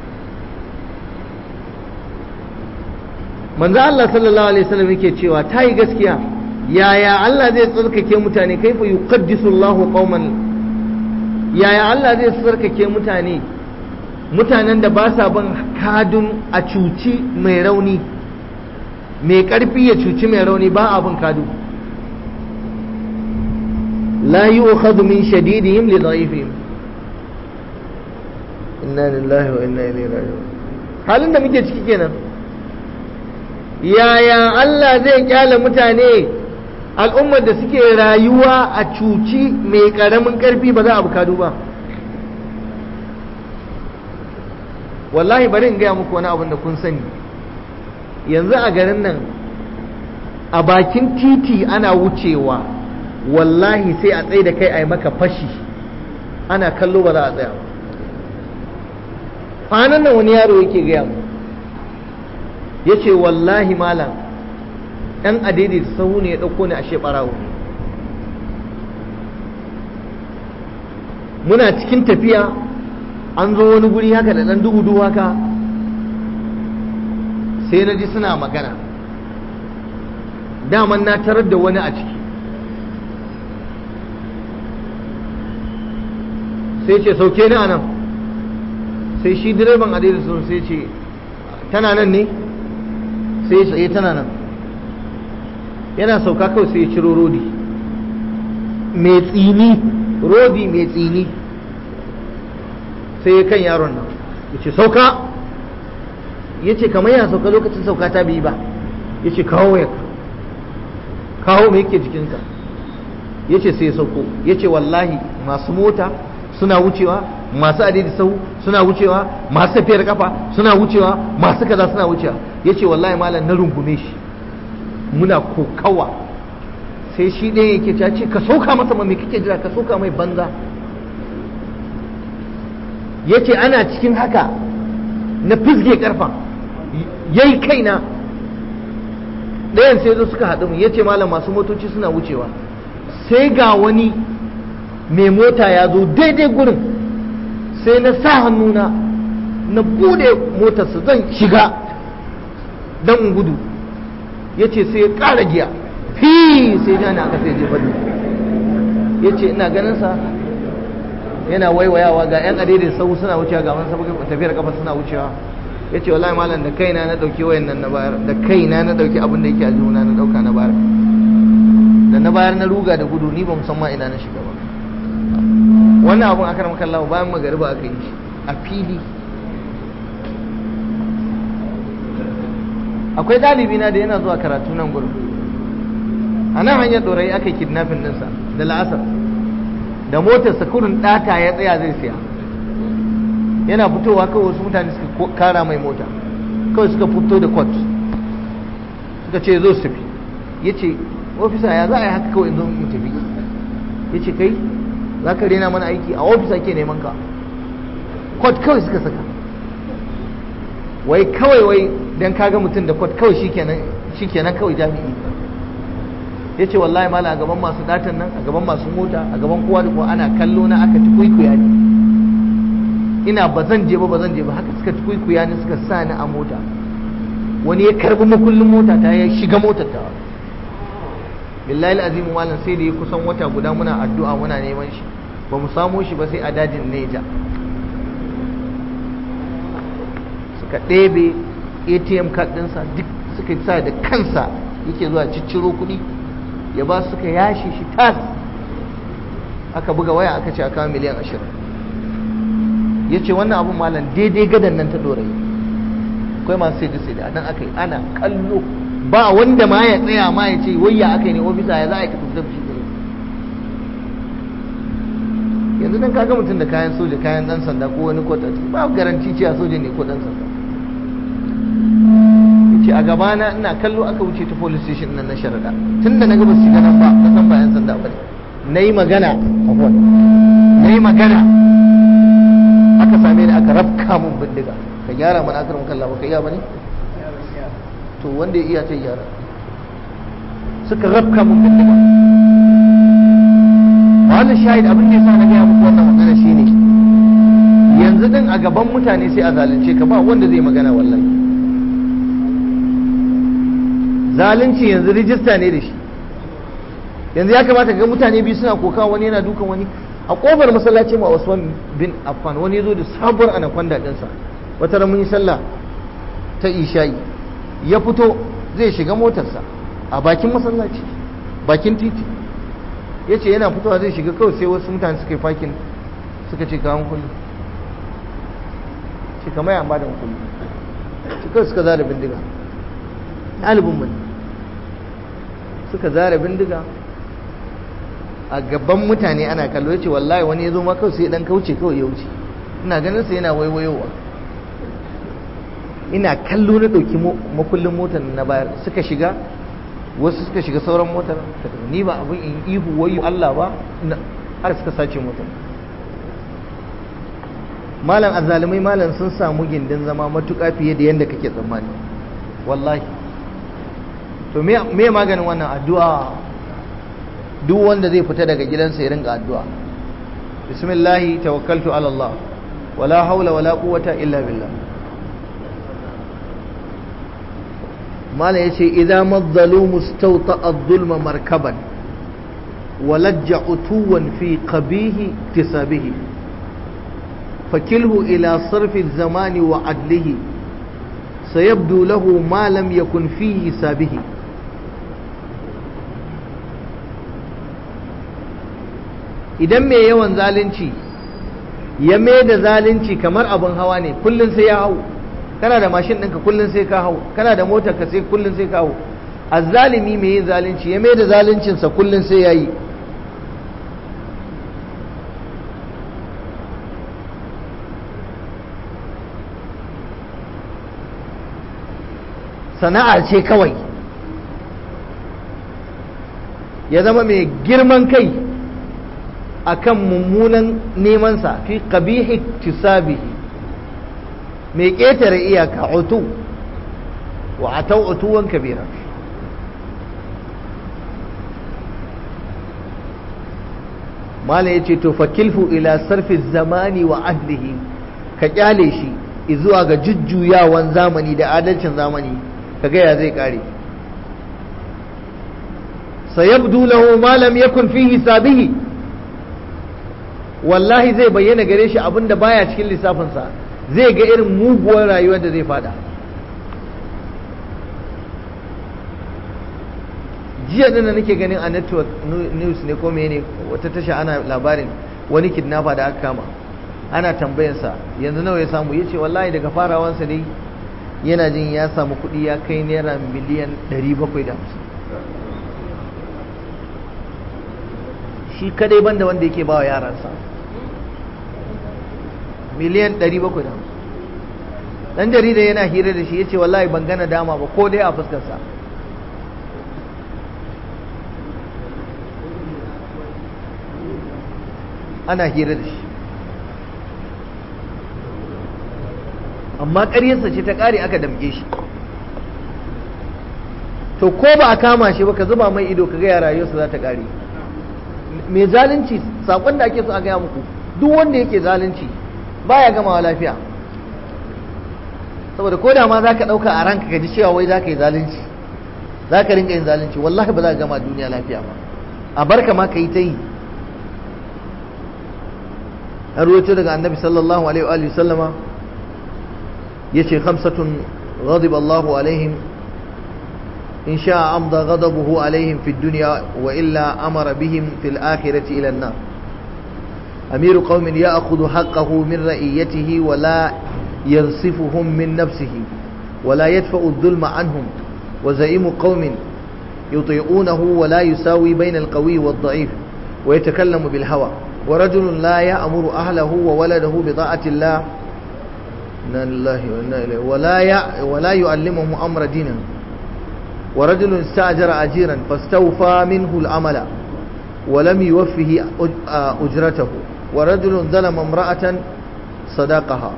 manzo Allah sallallahu alaihi wasallam yake cewa ta yi gaskiya yaya Allah zai tsarkake mutane kaifa yuqaddisu Allahu qauman yaya Allah zai tsarkake mutane mutanen da ba sa bin kadun a cuci mai rauni mai karfi ya cuci mai rauni ba abin kadu la yu'khadhu min shadidihim li dha'ifihim inna lillahi wa inna ilaihi raji'un halin da muke ciki kenan yaya Allah zai kyale mutane al'ummar da suke rayuwa a cuci mai karamin karfi ba za a bukadu ba wallahi bari in gaya muku wani abin da kun sani yanzu a garin nan a bakin titi ana wucewa wallahi sai a tsaye da kai a yi maka fashi ana kallo ba za a tsaya ba kwanan nan wani yaro yake gaya mu ya ce wallahi malam ɗan adidi da sahu ne ya ɗauko ni a ɓarawo muna cikin tafiya an zo wani guri haka da ɗan duhu haka sai na ji suna magana daman na tarar da wani a ciki sai ce sauke ni a nan sai shi direban adidi sun sai ce tana nan ne sai ya tsaye tana nan yana sauka kawai sai ya ciro rodi mai tsini rodi mai tsini sai ya kan yaron nan ya ce sauka ya ce kamar yana sauka lokacin sauka ta biyu ba ya ce kawo ya kawo mai yake jikinsa ya ce sai ya sauko ya ce wallahi masu mota suna wucewa masu adadi sau suna wucewa masu tafiyar kafa suna wucewa masu kaza suna wucewa ya ce wallahi malam na rungume shi muna kokawa sai shi ɗaya yake ta ce ka sauka masa mai kake jira ka sauka mai banza ya ce ana cikin haka na fizge karfa yayi kaina ɗayan sai zo suka haɗu mu ya ce malam masu motoci suna wucewa sai ga wani mai mota ya zo daidai gurin sai na sa hannuna na bude motarsa zan shiga don in gudu ya ce sai ya ƙara giya fi sai jani aka sai jefa da ya ce ina ganinsa yana waiwayawa ga 'yan adadin sau suna wucewa ga wani saboda tafiyar kafa suna wucewa ya ce wallahi malam da kaina na ɗauki wayan nan na bayar da kaina na ɗauki abin da yake a juna na ɗauka na bayar da na bayar na ruga da gudu ni ba musamman ina na shiga ba wannan abun aka ramaka Allah bayan magariba aka yi a fili akwai ɗalibi na da yana zuwa karatu nan gurin a nan hanyar ɗorayi aka yi kidnapping ɗinsa da la'asar da motar kurin ɗata ya tsaya zai siya yana fitowa kawai wasu mutane suka kara mai mota kawai suka fito da kwat suka ce zo su tafi ya ce ofisa ya za a yi haka kawai zo mu tafi ya ce kai za ka rena mana aiki a ofis ake neman ka kwat kawai suka saka wai kawai wai don kaga mutum da kwat kawai shikenan shikenan kawai jami'i ya ce wallahi mala a gaban masu datan nan a gaban masu mota a gaban kowa da kowa ana kallo na aka ci kuikuya ne ina ba zan je ba ba zan je ba haka suka ci kuikuya ne suka sa ni a mota wani ya karbi makullin mota ta ya shiga motar ta billahi azimu malam sai da ya kusan wata guda muna addu'a muna neman shi ba mu samo shi ba sai a dajin neja suka ɗebe atm card ɗinsa duk suka sa da kansa yake zuwa cicciro kuɗi ya ba su suka yashi shi tas aka buga waya aka ce a kawo miliyan ashirin ya ce wannan abun malam daidai gadan nan ta dorayi akwai masu sai da sai da nan aka yi ana kallo ba wanda ma ya tsaya ma ya ce wayya aka yi ne ofisa ya za a yi ka tafi da shi yanzu dan kaga mutum da kayan soja kayan dan sanda ko wani kwata ba garanti cewa soja ne ko dan sanda yace a gabana ina kallo aka wuce ta police station nan na sharada tunda naga ba su shiga nan ba na san ba yan sanda ba ne nayi magana afwan nayi magana aka same ni aka rafka mun bindiga ka gyara mana akarin kallon ba ka iya bane to wanda ya iya ce gyara suka rafka mun bindiga wannan shahid abin da yasa na gaya muku wannan magana shine yanzu din a gaban mutane sai a zalunce ka ba wanda zai magana wallahi zalunci yanzu rijista ne da shi yanzu ya kamata ga mutane biyu suna koka wani yana dukan wani a kofar masallaci ma Usman bin Affan wani yazo da sabuwar anaconda dinsa wata ran mun yi sallah ta isha'i ya fito zai shiga motarsa a bakin masallaci bakin titi ya ce yana fitowa zai shiga kawai sai wasu mutane suka yi fakin suka ce kawon kullu shi kama ya ba da kullu shi kawai suka zara bindiga ɗalibin mu suka zara bindiga a gaban mutane ana kallo ya ce wallahi wani ya zo ma kawai sai dan kauce kawai ya wuce ina ganin sa yana waiwayowa ina kallo na ɗauki makullin motar na bayar suka shiga wasu suka shiga sauran motar ni ba abin in ihu wayo Allah ba har suka sace motar malam azzalumai malam sun samu gindin zama matuƙa fiye da yadda kake tsammani wallahi to me maganin wannan addu'a duk wanda zai fita daga gidansa ya ringa addu'a bismillahi tawakkaltu ala Allah wala haula wala quwwata illa billah mala ya ce idan mazzalu mustauta az-zulma markaban walajja utuwan fi qabihi tisabihi fakilhu ila sarfi zamani wa adlihi sayabdu lahu ma lam yakun fihi sabihi idan mai yawan zalunci ya mai da zalunci kamar abin hawa ne kullum sai ya hau kana da mashin ɗinka kullum sai ka hau kana da motar ka sai kullum sai ka hau azzalimi mai yin zalunci ya mai da zaluncinsa kullum sai ya yi sana'a ce kawai ya zama mai girman kai akan mummunan nemansa fi qabihi tisabihi mai ƙetare iyaka utu wa atau utuwan kabira mala ya ce to fakilfu ila sarfi zamani wa adlihi ka kyale shi zuwa ga jujjuyawan zamani da adalcin zamani ka gaya zai kare sayabdu lahu ma lam yakun fi hisabihi wallahi zai bayyana gare shi abinda baya cikin lissafinsa zai ga irin muguwar rayuwar da zai fada jiya dana nake ganin a network news ne ko ne wata tasha ana labarin wani kidnapper da aka kama ana tambayarsa yanzu nawa ya samu ya ce wallahi daga farawansa ne yana jin ya samu kuɗi ya kai naira miliyan 750 shi kadai banda wanda yake bawa yaransa miliyan 750 dan jarida yana hira da shi ya ce wallahi ban gana dama ba ko dai a fuskarsa ana hira da shi amma ƙaryarsa ce ta ƙare aka damke shi to ko ba a kama shi ba ka zuba mai ido ka gaya rayuwarsa za ta ƙare mai zalunci saƙon da ake so a gaya muku duk wanda yake zalunci baya gamawa lafiya saboda ko da ma za ka ɗauka a ranka ka ji cewa wai za ka yi zalunci za ka rinka yin zalunci wallahi ba za ka gama duniya lafiya ba a barka ma ka yi ta yi an ruwaito daga annabi sallallahu alaihi wa sallama ya ce khamsatun غضب الله عليهم إن شاء أمضى غضبه عليهم في الدنيا وإلا أمر بهم في الآخرة إلى النار أمير قوم يأخذ حقه من رئيته ولا ينصفهم من نفسه ولا يدفع الظلم عنهم وزعيم قوم يطيعونه ولا يساوي بين القوي والضعيف ويتكلم بالهوى ورجل لا يأمر أهله وولده بطاعة الله إنا لله وإنا إليه ولا ي... ولا يعلمهم أمر دينه ورجل استأجر أجيرا فاستوفى منه العمل ولم يوفه أجرته ورجل ظلم امرأة صداقها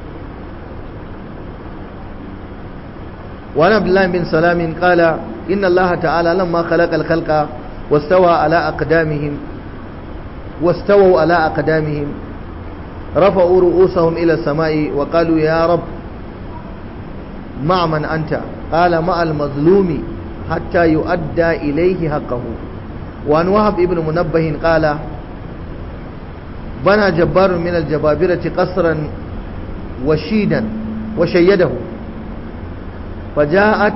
وعن عبد الله بن سلام قال إن الله تعالى لما خلق الخلق واستوى على أقدامهم واستووا على أقدامهم رفعوا رؤوسهم إلى السماء وقالوا يا رب مع من أنت قال مع المظلوم حتى يؤدى إليه حقه وعن وهب ابن منبه قال بنى جبار من الجبابرة قصرا وشيدا وشيده فجاءت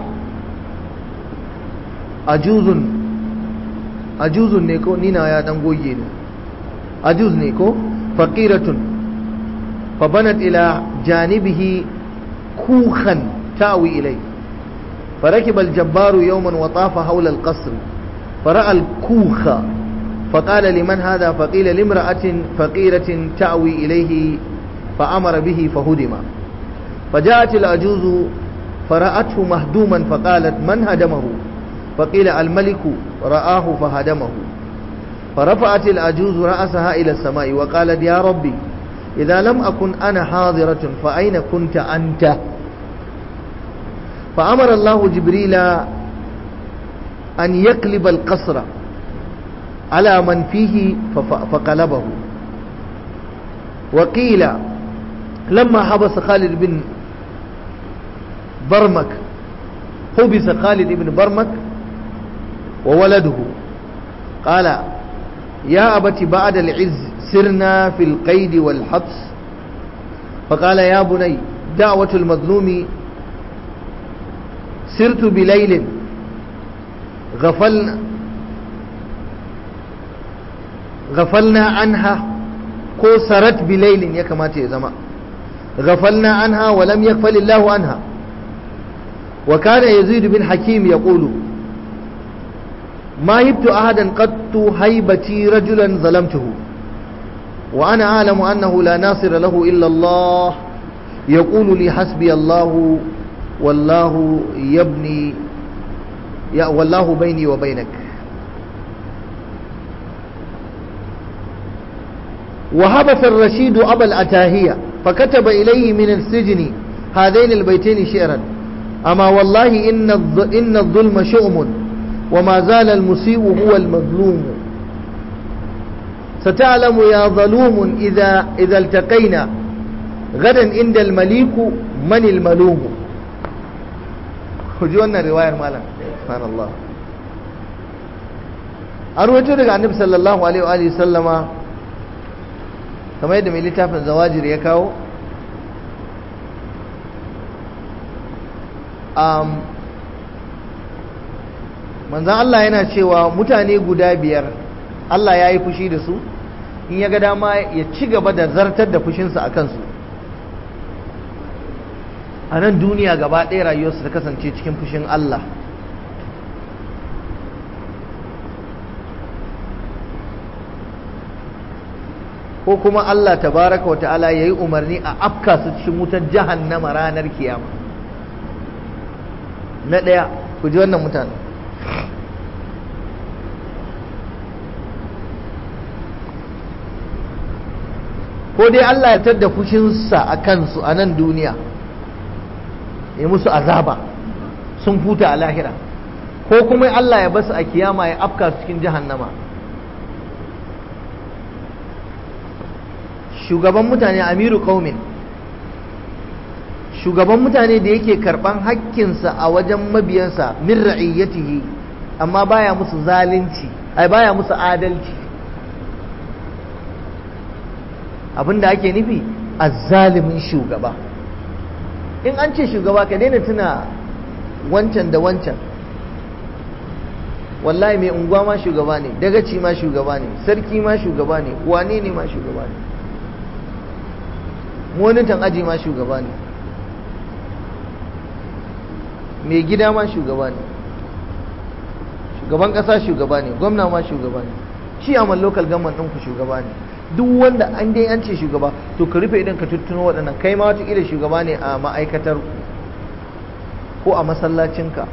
أجوز أجوز نيكو نينا يا دنگوي أجوز نيكو فقيرة فبنت إلى جانبه كوخا تاوي إليه فركب الجبار يوما وطاف حول القصر فرأى الكوخ فقال لمن هذا فقيل لامرأة فقيرة تأوي إليه فأمر به فهدم فجاءت العجوز فرأته مهدوما فقالت من هدمه فقيل الملك رآه فهدمه فرفعت العجوز رأسها إلى السماء وقالت يا ربي إذا لم أكن أنا حاضرة فأين كنت أنت فأمر الله جبريل أن يقلب القصر على من فيه فقلبه وقيل لما حبس خالد بن برمك حبس خالد بن برمك وولده قال يا أبت بعد العز سرنا في القيد والحبس فقال يا بني دعوة المظلوم سرت بليل غفلنا غفلنا عنها ko sarat bilailin ya kamata ya zama غفلنا عنها ولم يغفل الله عنها وكان يزيد بن حكيم يقول ما هبت أحدا قط هيبتي رجلا ظلمته وأنا أعلم أنه لا ناصر له إلا الله يقول لي حسبي الله والله يبني يا والله بيني وبينك وهبث الرشيد أبا الأتاهية فكتب إليه من السجن هذين البيتين شعرا أما والله إن إن الظلم شؤم وما زال المسيء هو المظلوم ستعلم يا ظلوم إذا إذا التقينا غدا عند المليك من الملوم ku ji wannan riwayar malam subhanallah an rawaito daga annabi sallallahu alaihi wa sallama kamar yadda mai littafin zawajir ya kawo um, manzan Allah yana cewa mutane guda biyar Allah ya yi fushi da su in ya ga dama ya ci gaba da zartar da fushinsa a kansu a nan duniya gaba ɗaya rayuwarsu ta kasance cikin fushin Allah ko kuma Allah tabaraka wa ta'ala ya yi umarni a afka su cikin wutar jahannama ranar kiyama na ɗaya ku ji wannan mutane ko dai Allah ya tadda fushinsa a kansu a nan duniya ya musu azaba sun futa a lahira ko kuma Allah ya basu a kiyama ya afka su cikin jahannama shugaban mutane amiru qaumin shugaban mutane da yake karban hakkinsa a wajen mabiyansa min ra'iyyatihi amma baya musu zalunci ai baya musu adalci abinda ake nufi azzalimin shugaba in an ce shugaba ka daina tuna wancan da wancan wallahi mai unguwa ma shugaba ne dagaci ma shugaba ne sarki ma shugaba ne wane ne ma shugaba ne monitan aji ma shugaba ne mai gida ma shugaba ne shugaban kasa shugaba ne gwamna ma shugaba ne shi a local government ɗinku shugaba ne duk wanda an dai an ce shugaba to ka rufe idan ka tuttuno waɗannan kai ma wata shugaba ne a ma'aikatar ko a masallacinka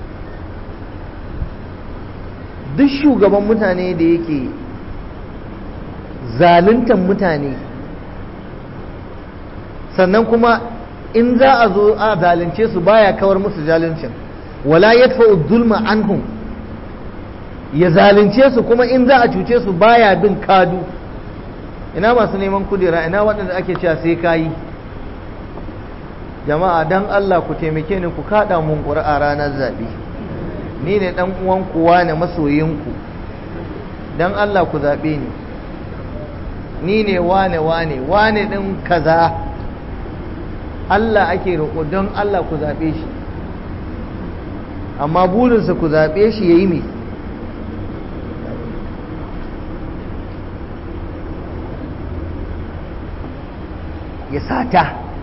duk shugaban mutane da yake zaluntan mutane sannan kuma in za a zo a zalunce su baya kawar musu zaluncin wala yadfa'u zulma anhum ya zalunce su kuma in za a cuce su baya bin kadu ina masu neman kudera ina waɗanda ake cewa sai kayi jama'a dan Allah ku taimake ni ku kada mun ƙuri'a ranar zaɓe ni ne ɗan uwan kuwa ne masoyinku dan Allah ku zaɓe ni ni ne wane wane wane ɗin kaza Allah ake roƙo don Allah ku zaɓe shi amma burinsa ku zaɓe shi ya yi mai ya sata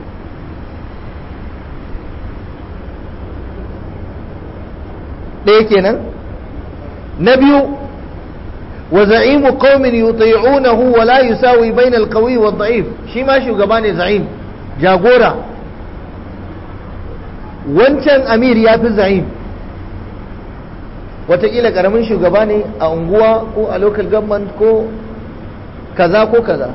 ɗaya kenan na biyu wa za'imu qaumin yuti'unahu wa la yusawi bayna al-qawi wa ad-da'if shi ma shugaba ne za'im jagora wancan amir ya fi za'im watakila karamin shugaba ne a unguwa ko a local government ko kaza ko kaza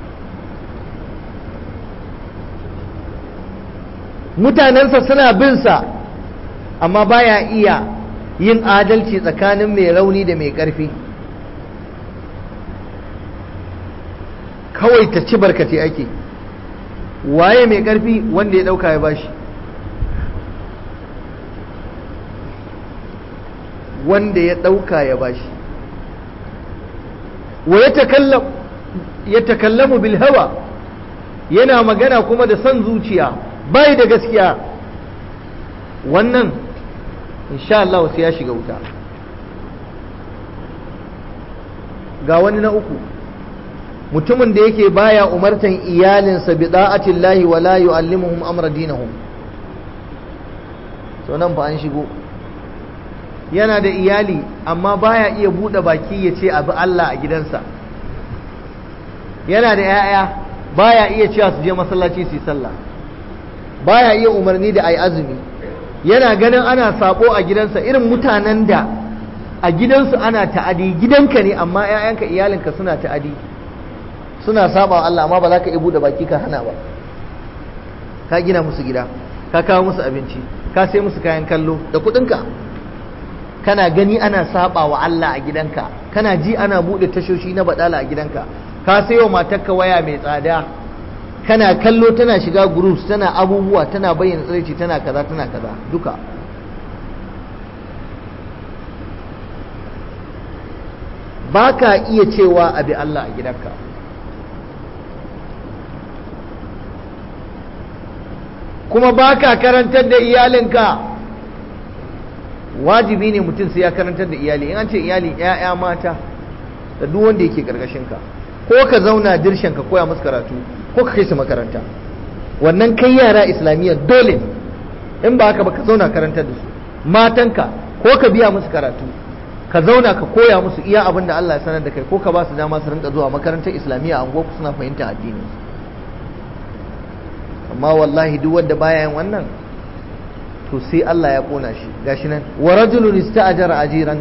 mutanensa suna bin sa amma baya iya yin adalci tsakanin mai rauni da mai ƙarfi kawai ta ci barkate ake waye mai ƙarfi wanda ya ɗauka ya bashi wanda ya ɗauka ya bashi wa ya takallamu bil hawa yana magana kuma da son zuciya bai da gaskiya wannan insha Allah sai ya shiga wuta ga wani na uku mutumin da yake baya umartan iyalinsa bi da'atillahi wa la yu'allimuhum amra dinahum to nan fa an shigo yana da iyali amma baya iya bude baki ya ce abu Allah a gidansa yana da 'ya'ya baya iya cewa su je masallaci su yi sallah baya iya umarni da ayi azumi yana ganin ana sabo a gidansa irin mutanen da a gidansu ana ta'adi gidanka ne amma 'ya'yanka iyalinka suna ta'adi suna saba wa Allah amma ba za ka iya bude baki ka hana ba ka gina musu gida ka kawo musu abinci ka sai musu kayan kallo da kuɗinka kana gani ana saba wa Allah a gidanka kana ji ana bude tashoshi na badala a gidanka ka sayo matarka waya mai tsada kana kallo tana shiga groups tana abubuwa tana bayyana tsiraici tana kaza tana kaza duka ba ka iya cewa abi Allah a gidanka kuma ba ka karantar da iyalinka wajibi ne mutum sai ya karantar da iyali in an ce iyali ‘ya'ya mata da duk wanda yake ka ko ka zauna dirshen ka koya musu karatu ko ka kai su makaranta wannan kai yara islamiyya dole in ba haka ba ka zauna karantar da su matanka ko ka biya musu karatu ka zauna ka koya musu iya abin da Allah ya sanar da kai ko ka ba su dama su rinka zuwa makarantar islamiyya a unguwarku suna fahimta addini amma wallahi duk wanda baya yin wannan to sai Allah ya kona shi gashi nan wa rajulun ista'jara ajiran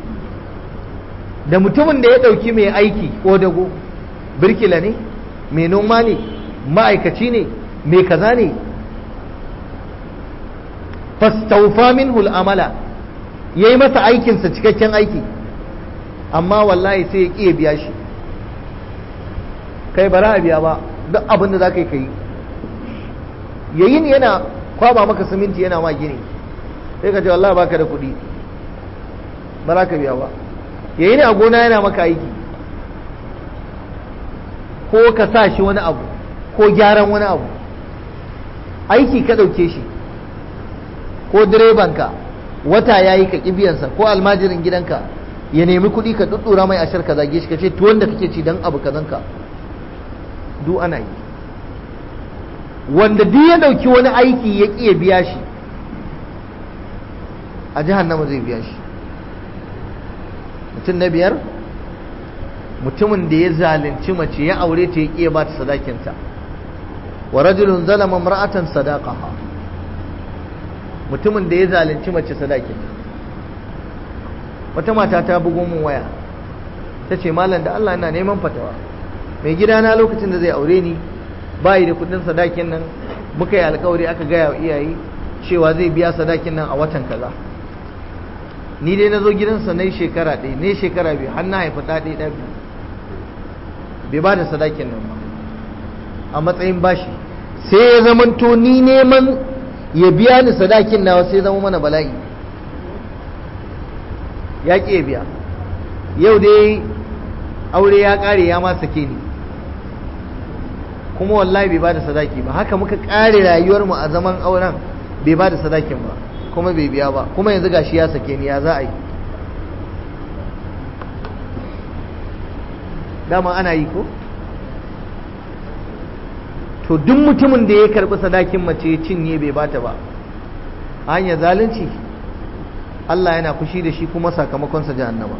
da mutumin da ya dauki mai aiki ko dago birkila ne mai noma ne ma'aikaci ne mai kaza ne fastaufa minhu al'amala ya yi masa aikinsa cikakken aiki amma wallahi sai ya ƙiya biya shi kai bara a biya ba duk abin da za ka yi ka yi yayin yana kwaba maka siminti yana ma gini sai ka ce wallahi baka da kuɗi ba za ka biya ba yayin a gona yana maka aiki ko ka sa shi wani abu ko gyaran wani abu aiki ka ɗauke shi ko direbanka wata ya yi ka ƙibiyansa ko almajirin gidanka ya nemi kuɗi ka ɗuɗɗura mai ashar ka zage shi ka ce tuwon da kake ci don abu kazanka du ana yi wanda duk ya ɗauki wani aiki ya ƙi ya biya shi a jahannama zai biya shi mutum na biyar mutumin da ya zalunci mace ya aure ta ya ƙi ya ba ta sadakinta wa rajulun zalama mar'atan sadaqaha mutumin da ya zalunci mace sadakinta wata mata ta bugo min waya ta ce malam da Allah ina neman fatawa mai gidana lokacin da zai aure ni bayi da kudin sadakin nan muka yi alkawari aka gaya wa iyaye cewa zai biya sadakin nan a watan kaza ni dai na zo gidansa na shekara ɗaya ne shekara biyu har na haifi ɗa ɗaya ɗaya bai ba da sadakin nan ba a matsayin bashi sai ya zamanto ni neman ya biya ni sadakin nawa sai zama mana bala'i ya ƙi ya biya yau dai aure ya ƙare ya ma sake ni kuma wallahi bai bada sadaki ba haka muka kare rayuwar mu a zaman auren bai bada sadakin ba kuma bai biya ba kuma yanzu gashi ya sake ni ya za a yi dama ana yi ko to duk mutumin da ya karbi sadakin mace ya cinye bai bata ba hanyar zalunci Allah yana fushi da shi kuma sakamakonsa jahannama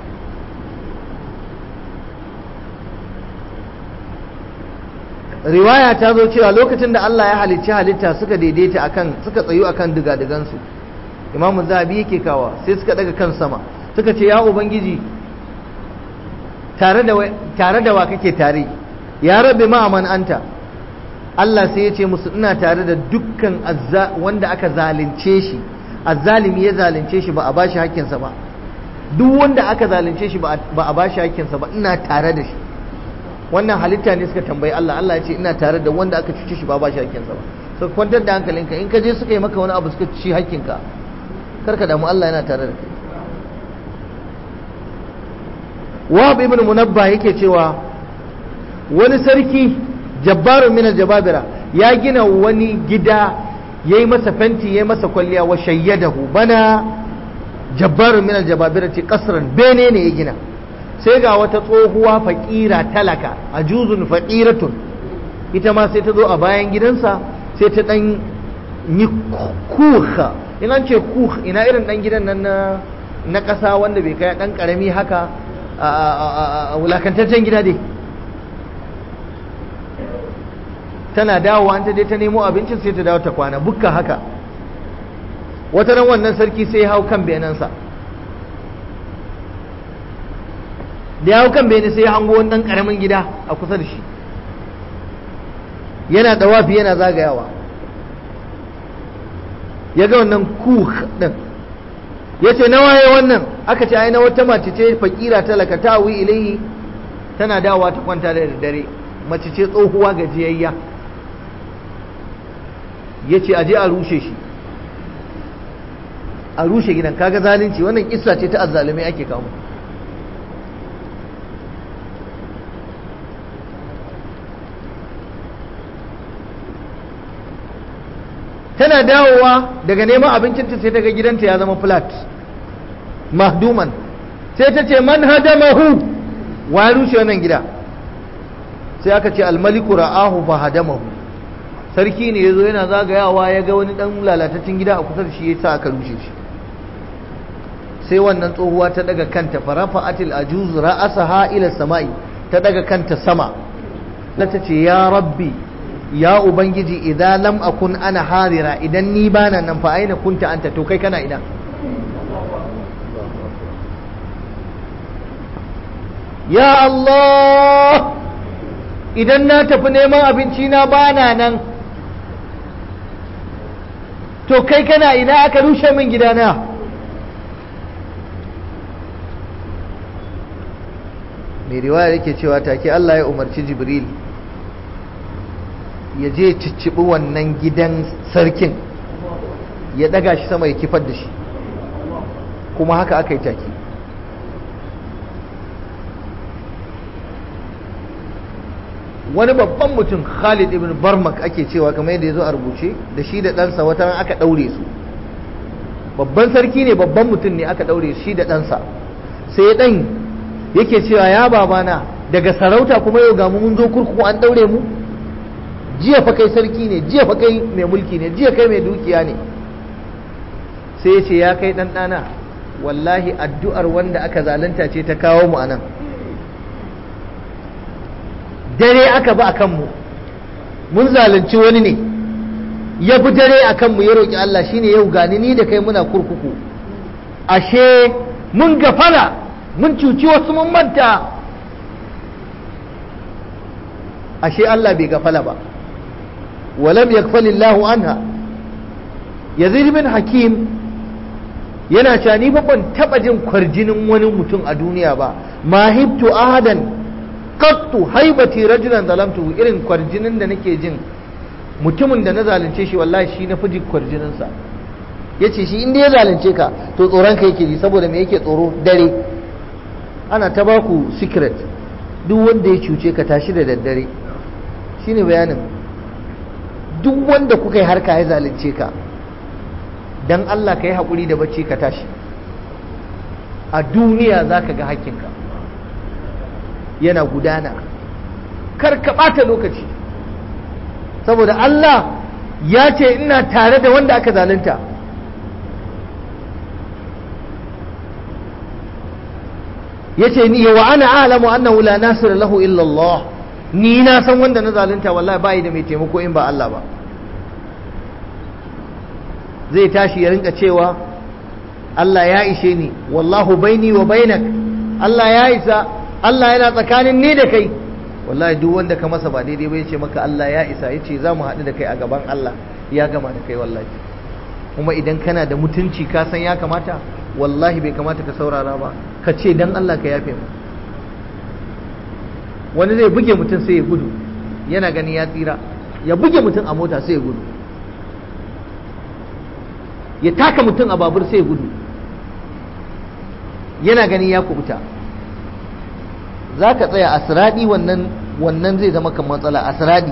riwaya ta zo cewa lokacin da Allah ya halicci halitta suka daidaita akan suka tsayu akan digadigansu imamu zabi yake kawa sai suka daga kan sama suka ce ya ubangiji tare da tare da wa kake tare ya rabbi ma'aman anta Allah sai ya ce musu ina tare da dukkan wanda aka zalunce shi azzalimi ya zalunce shi ba a bashi hakkinsa ba duk wanda aka zalunce shi ba a bashi hakkinsa ba ina tare da shi wannan halitta ne suka tambayi Allah Allah ya ce ina tare da wanda aka cuce shi ba ba shi hakkinsa ba so kwantar da hankalinka in ka je suka yi maka wani abu suka ci hakkinka karka damu Allah yana tare da kai Wahab ibn Munabba yake cewa wani sarki jabbarun min jababira ya gina wani gida yayi masa fenti yayi masa kwalliya wa shayyadahu bana jabbarun min jababira ce kasran bene ne ya gina sai ga wata tsohuwa faƙira talaka a juzun faƙiratun ita ma sai ta zo a bayan gidansa sai ta ɗan yi kuha in an ce kuh ina irin ɗan gidan nan na ƙasa wanda bai kai ɗan ƙarami haka a wulakantaccen gida dai tana dawowa an ta je ta nemo abincin sai ta dawo ta kwana bukka haka wata ran wannan sarki sai ya hau kan benansa da ya hau kan bene sai ya hango wani ɗan ƙaramin gida a kusa da shi yana ɗawafi yana zagayawa ya ga wannan kuh ɗin ya ce na waye wannan aka ce ai na wata mace ce fakira talaka ta wi ilayi tana dawowa ta kwanta da dare mace ce tsohuwa gajiyayya ya ce aje a rushe shi a rushe gidan kaga zalunci wannan kissa ce ta azzalumai ake kawo tana dawowa daga neman abincinta sai ta ga gidanta ya zama flat mahduman sai ta ce man hadamahu wa ya rushe wannan gida sai aka ce almaliku ra'ahu fa hadamahu sarki ne yazo yana zagayawa ya ga wani dan lalatacin gida a kusa da shi yasa aka rushe shi sai wannan tsohuwa ta daga kanta farafa atil ajuz ra'asaha ila samai ta daga kanta sama ta ce ya rabbi ya ubangiji idan lam akun ana harira idan ni bana nan fa aina kunta anta to kai kana ina ya Allah idan na tafi neman abinci na bana nan to kai kana ina aka rushe min gidana mai riwaya yake cewa take Allah ya umarci jibril ya je cicciɓi wannan gidan sarkin ya ɗaga shi sama ya kifar da shi kuma haka aka yi take wani babban mutum khalid ibn barmak ake cewa kamar yadda ya zo a rubuce da shi da ɗansa wata aka ɗaure su babban sarki ne babban mutum ne aka ɗaure shi da ɗansa sai ɗan yake cewa ya babana daga sarauta kuma yau ga mu mun zo kurkuku an ɗaure mu jiya fa kai sarki ne jiya fa kai mai mulki ne jiya kai mai dukiya ne sai ya ce ya kai ɗan ɗana wallahi addu'ar wanda aka zalunta ce ta kawo mu anan dare aka ba a kanmu mun zalunci wani ne ya fi dare a kanmu ya roƙi Allah shine yau gani ni da kai muna kurkuku ashe mun gafara mun cuci wasu mun manta ashe Allah bai gafala ba walam yakfalillahu anha yazid bin hakim yana cewa ni ba ban taba jin kwarjinin wani mutum a duniya ba mahibtu ahadan qattu haibati rajulan zalamtu irin kwarjinin da nake jin mutumin da na zalunce shi wallahi shi na fi jin kwarjinin sa yace shi inda ya zalunce ka to tsoron ka yake ji saboda me yake tsoro dare ana ta baku secret duk wanda ya cuce ka tashi da daddare shine bayanin duk wanda kuka yi harka ya zalunce ka dan Allah ka yi haƙuri da bacci ka tashi a duniya za ka ga hakkinka yana gudana kar ka ɓata lokaci saboda Allah ya ce ina tare da wanda aka zalunta ya ce ni wa ana alamu annahu la nasira lahu illa Allah ni na san wanda na zalunta wallahi bai da mai taimako in ba Allah ba zai tashi ya rinka cewa Allah ya ishe ni wallahu baini wa bainak Allah ya isa Allah yana tsakanin ni da kai wallahi duk wanda ka masa ba daidai ba ya ce maka Allah ya isa ya ce za mu haɗu da kai a gaban Allah ya gama da kai wallahi kuma idan kana da mutunci ka san ya kamata wallahi bai kamata ka saurara ba ka ce dan Allah ka yafe mu wani zai buge mutum sai ya gudu yana gani ya tsira ya buge mutum a mota sai ya gudu ya taka mutum a babur sai ya gudu yana gani ya kubuta za ka tsaya a siradi wannan wannan zai zama kan matsala a siradi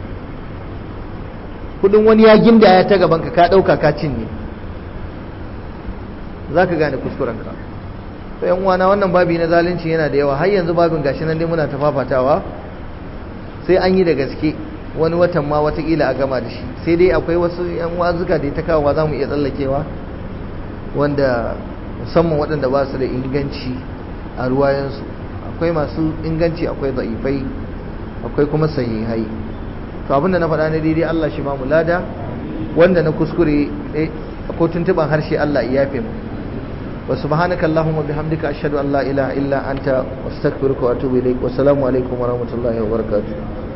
kudin wani ya ginda ya ta gaban ka ka dauka ka cinye za ka gane kuskurenka to yan uwana wannan babi na zalunci yana da yawa har yanzu babin gashi nan dai muna ta fafatawa sai an yi da gaske wani watan ma watakila a gama da shi sai dai akwai wasu yan wazuka da ta kawo za mu iya tsallakewa wanda musamman waɗanda ba su da inganci a ruwayensu akwai masu inganci akwai za'ifai akwai kuma sahihai to abinda na faɗa na daidai Allah shi ma mu lada wanda na kuskure ko tuntuban harshe Allah ya yafe mu wa subhanaka allahumma bihamdika ashhadu an la ilaha illa anta astaghfiruka wa atubu ilaik wa assalamu alaikum wa rahmatullahi wa barakatuh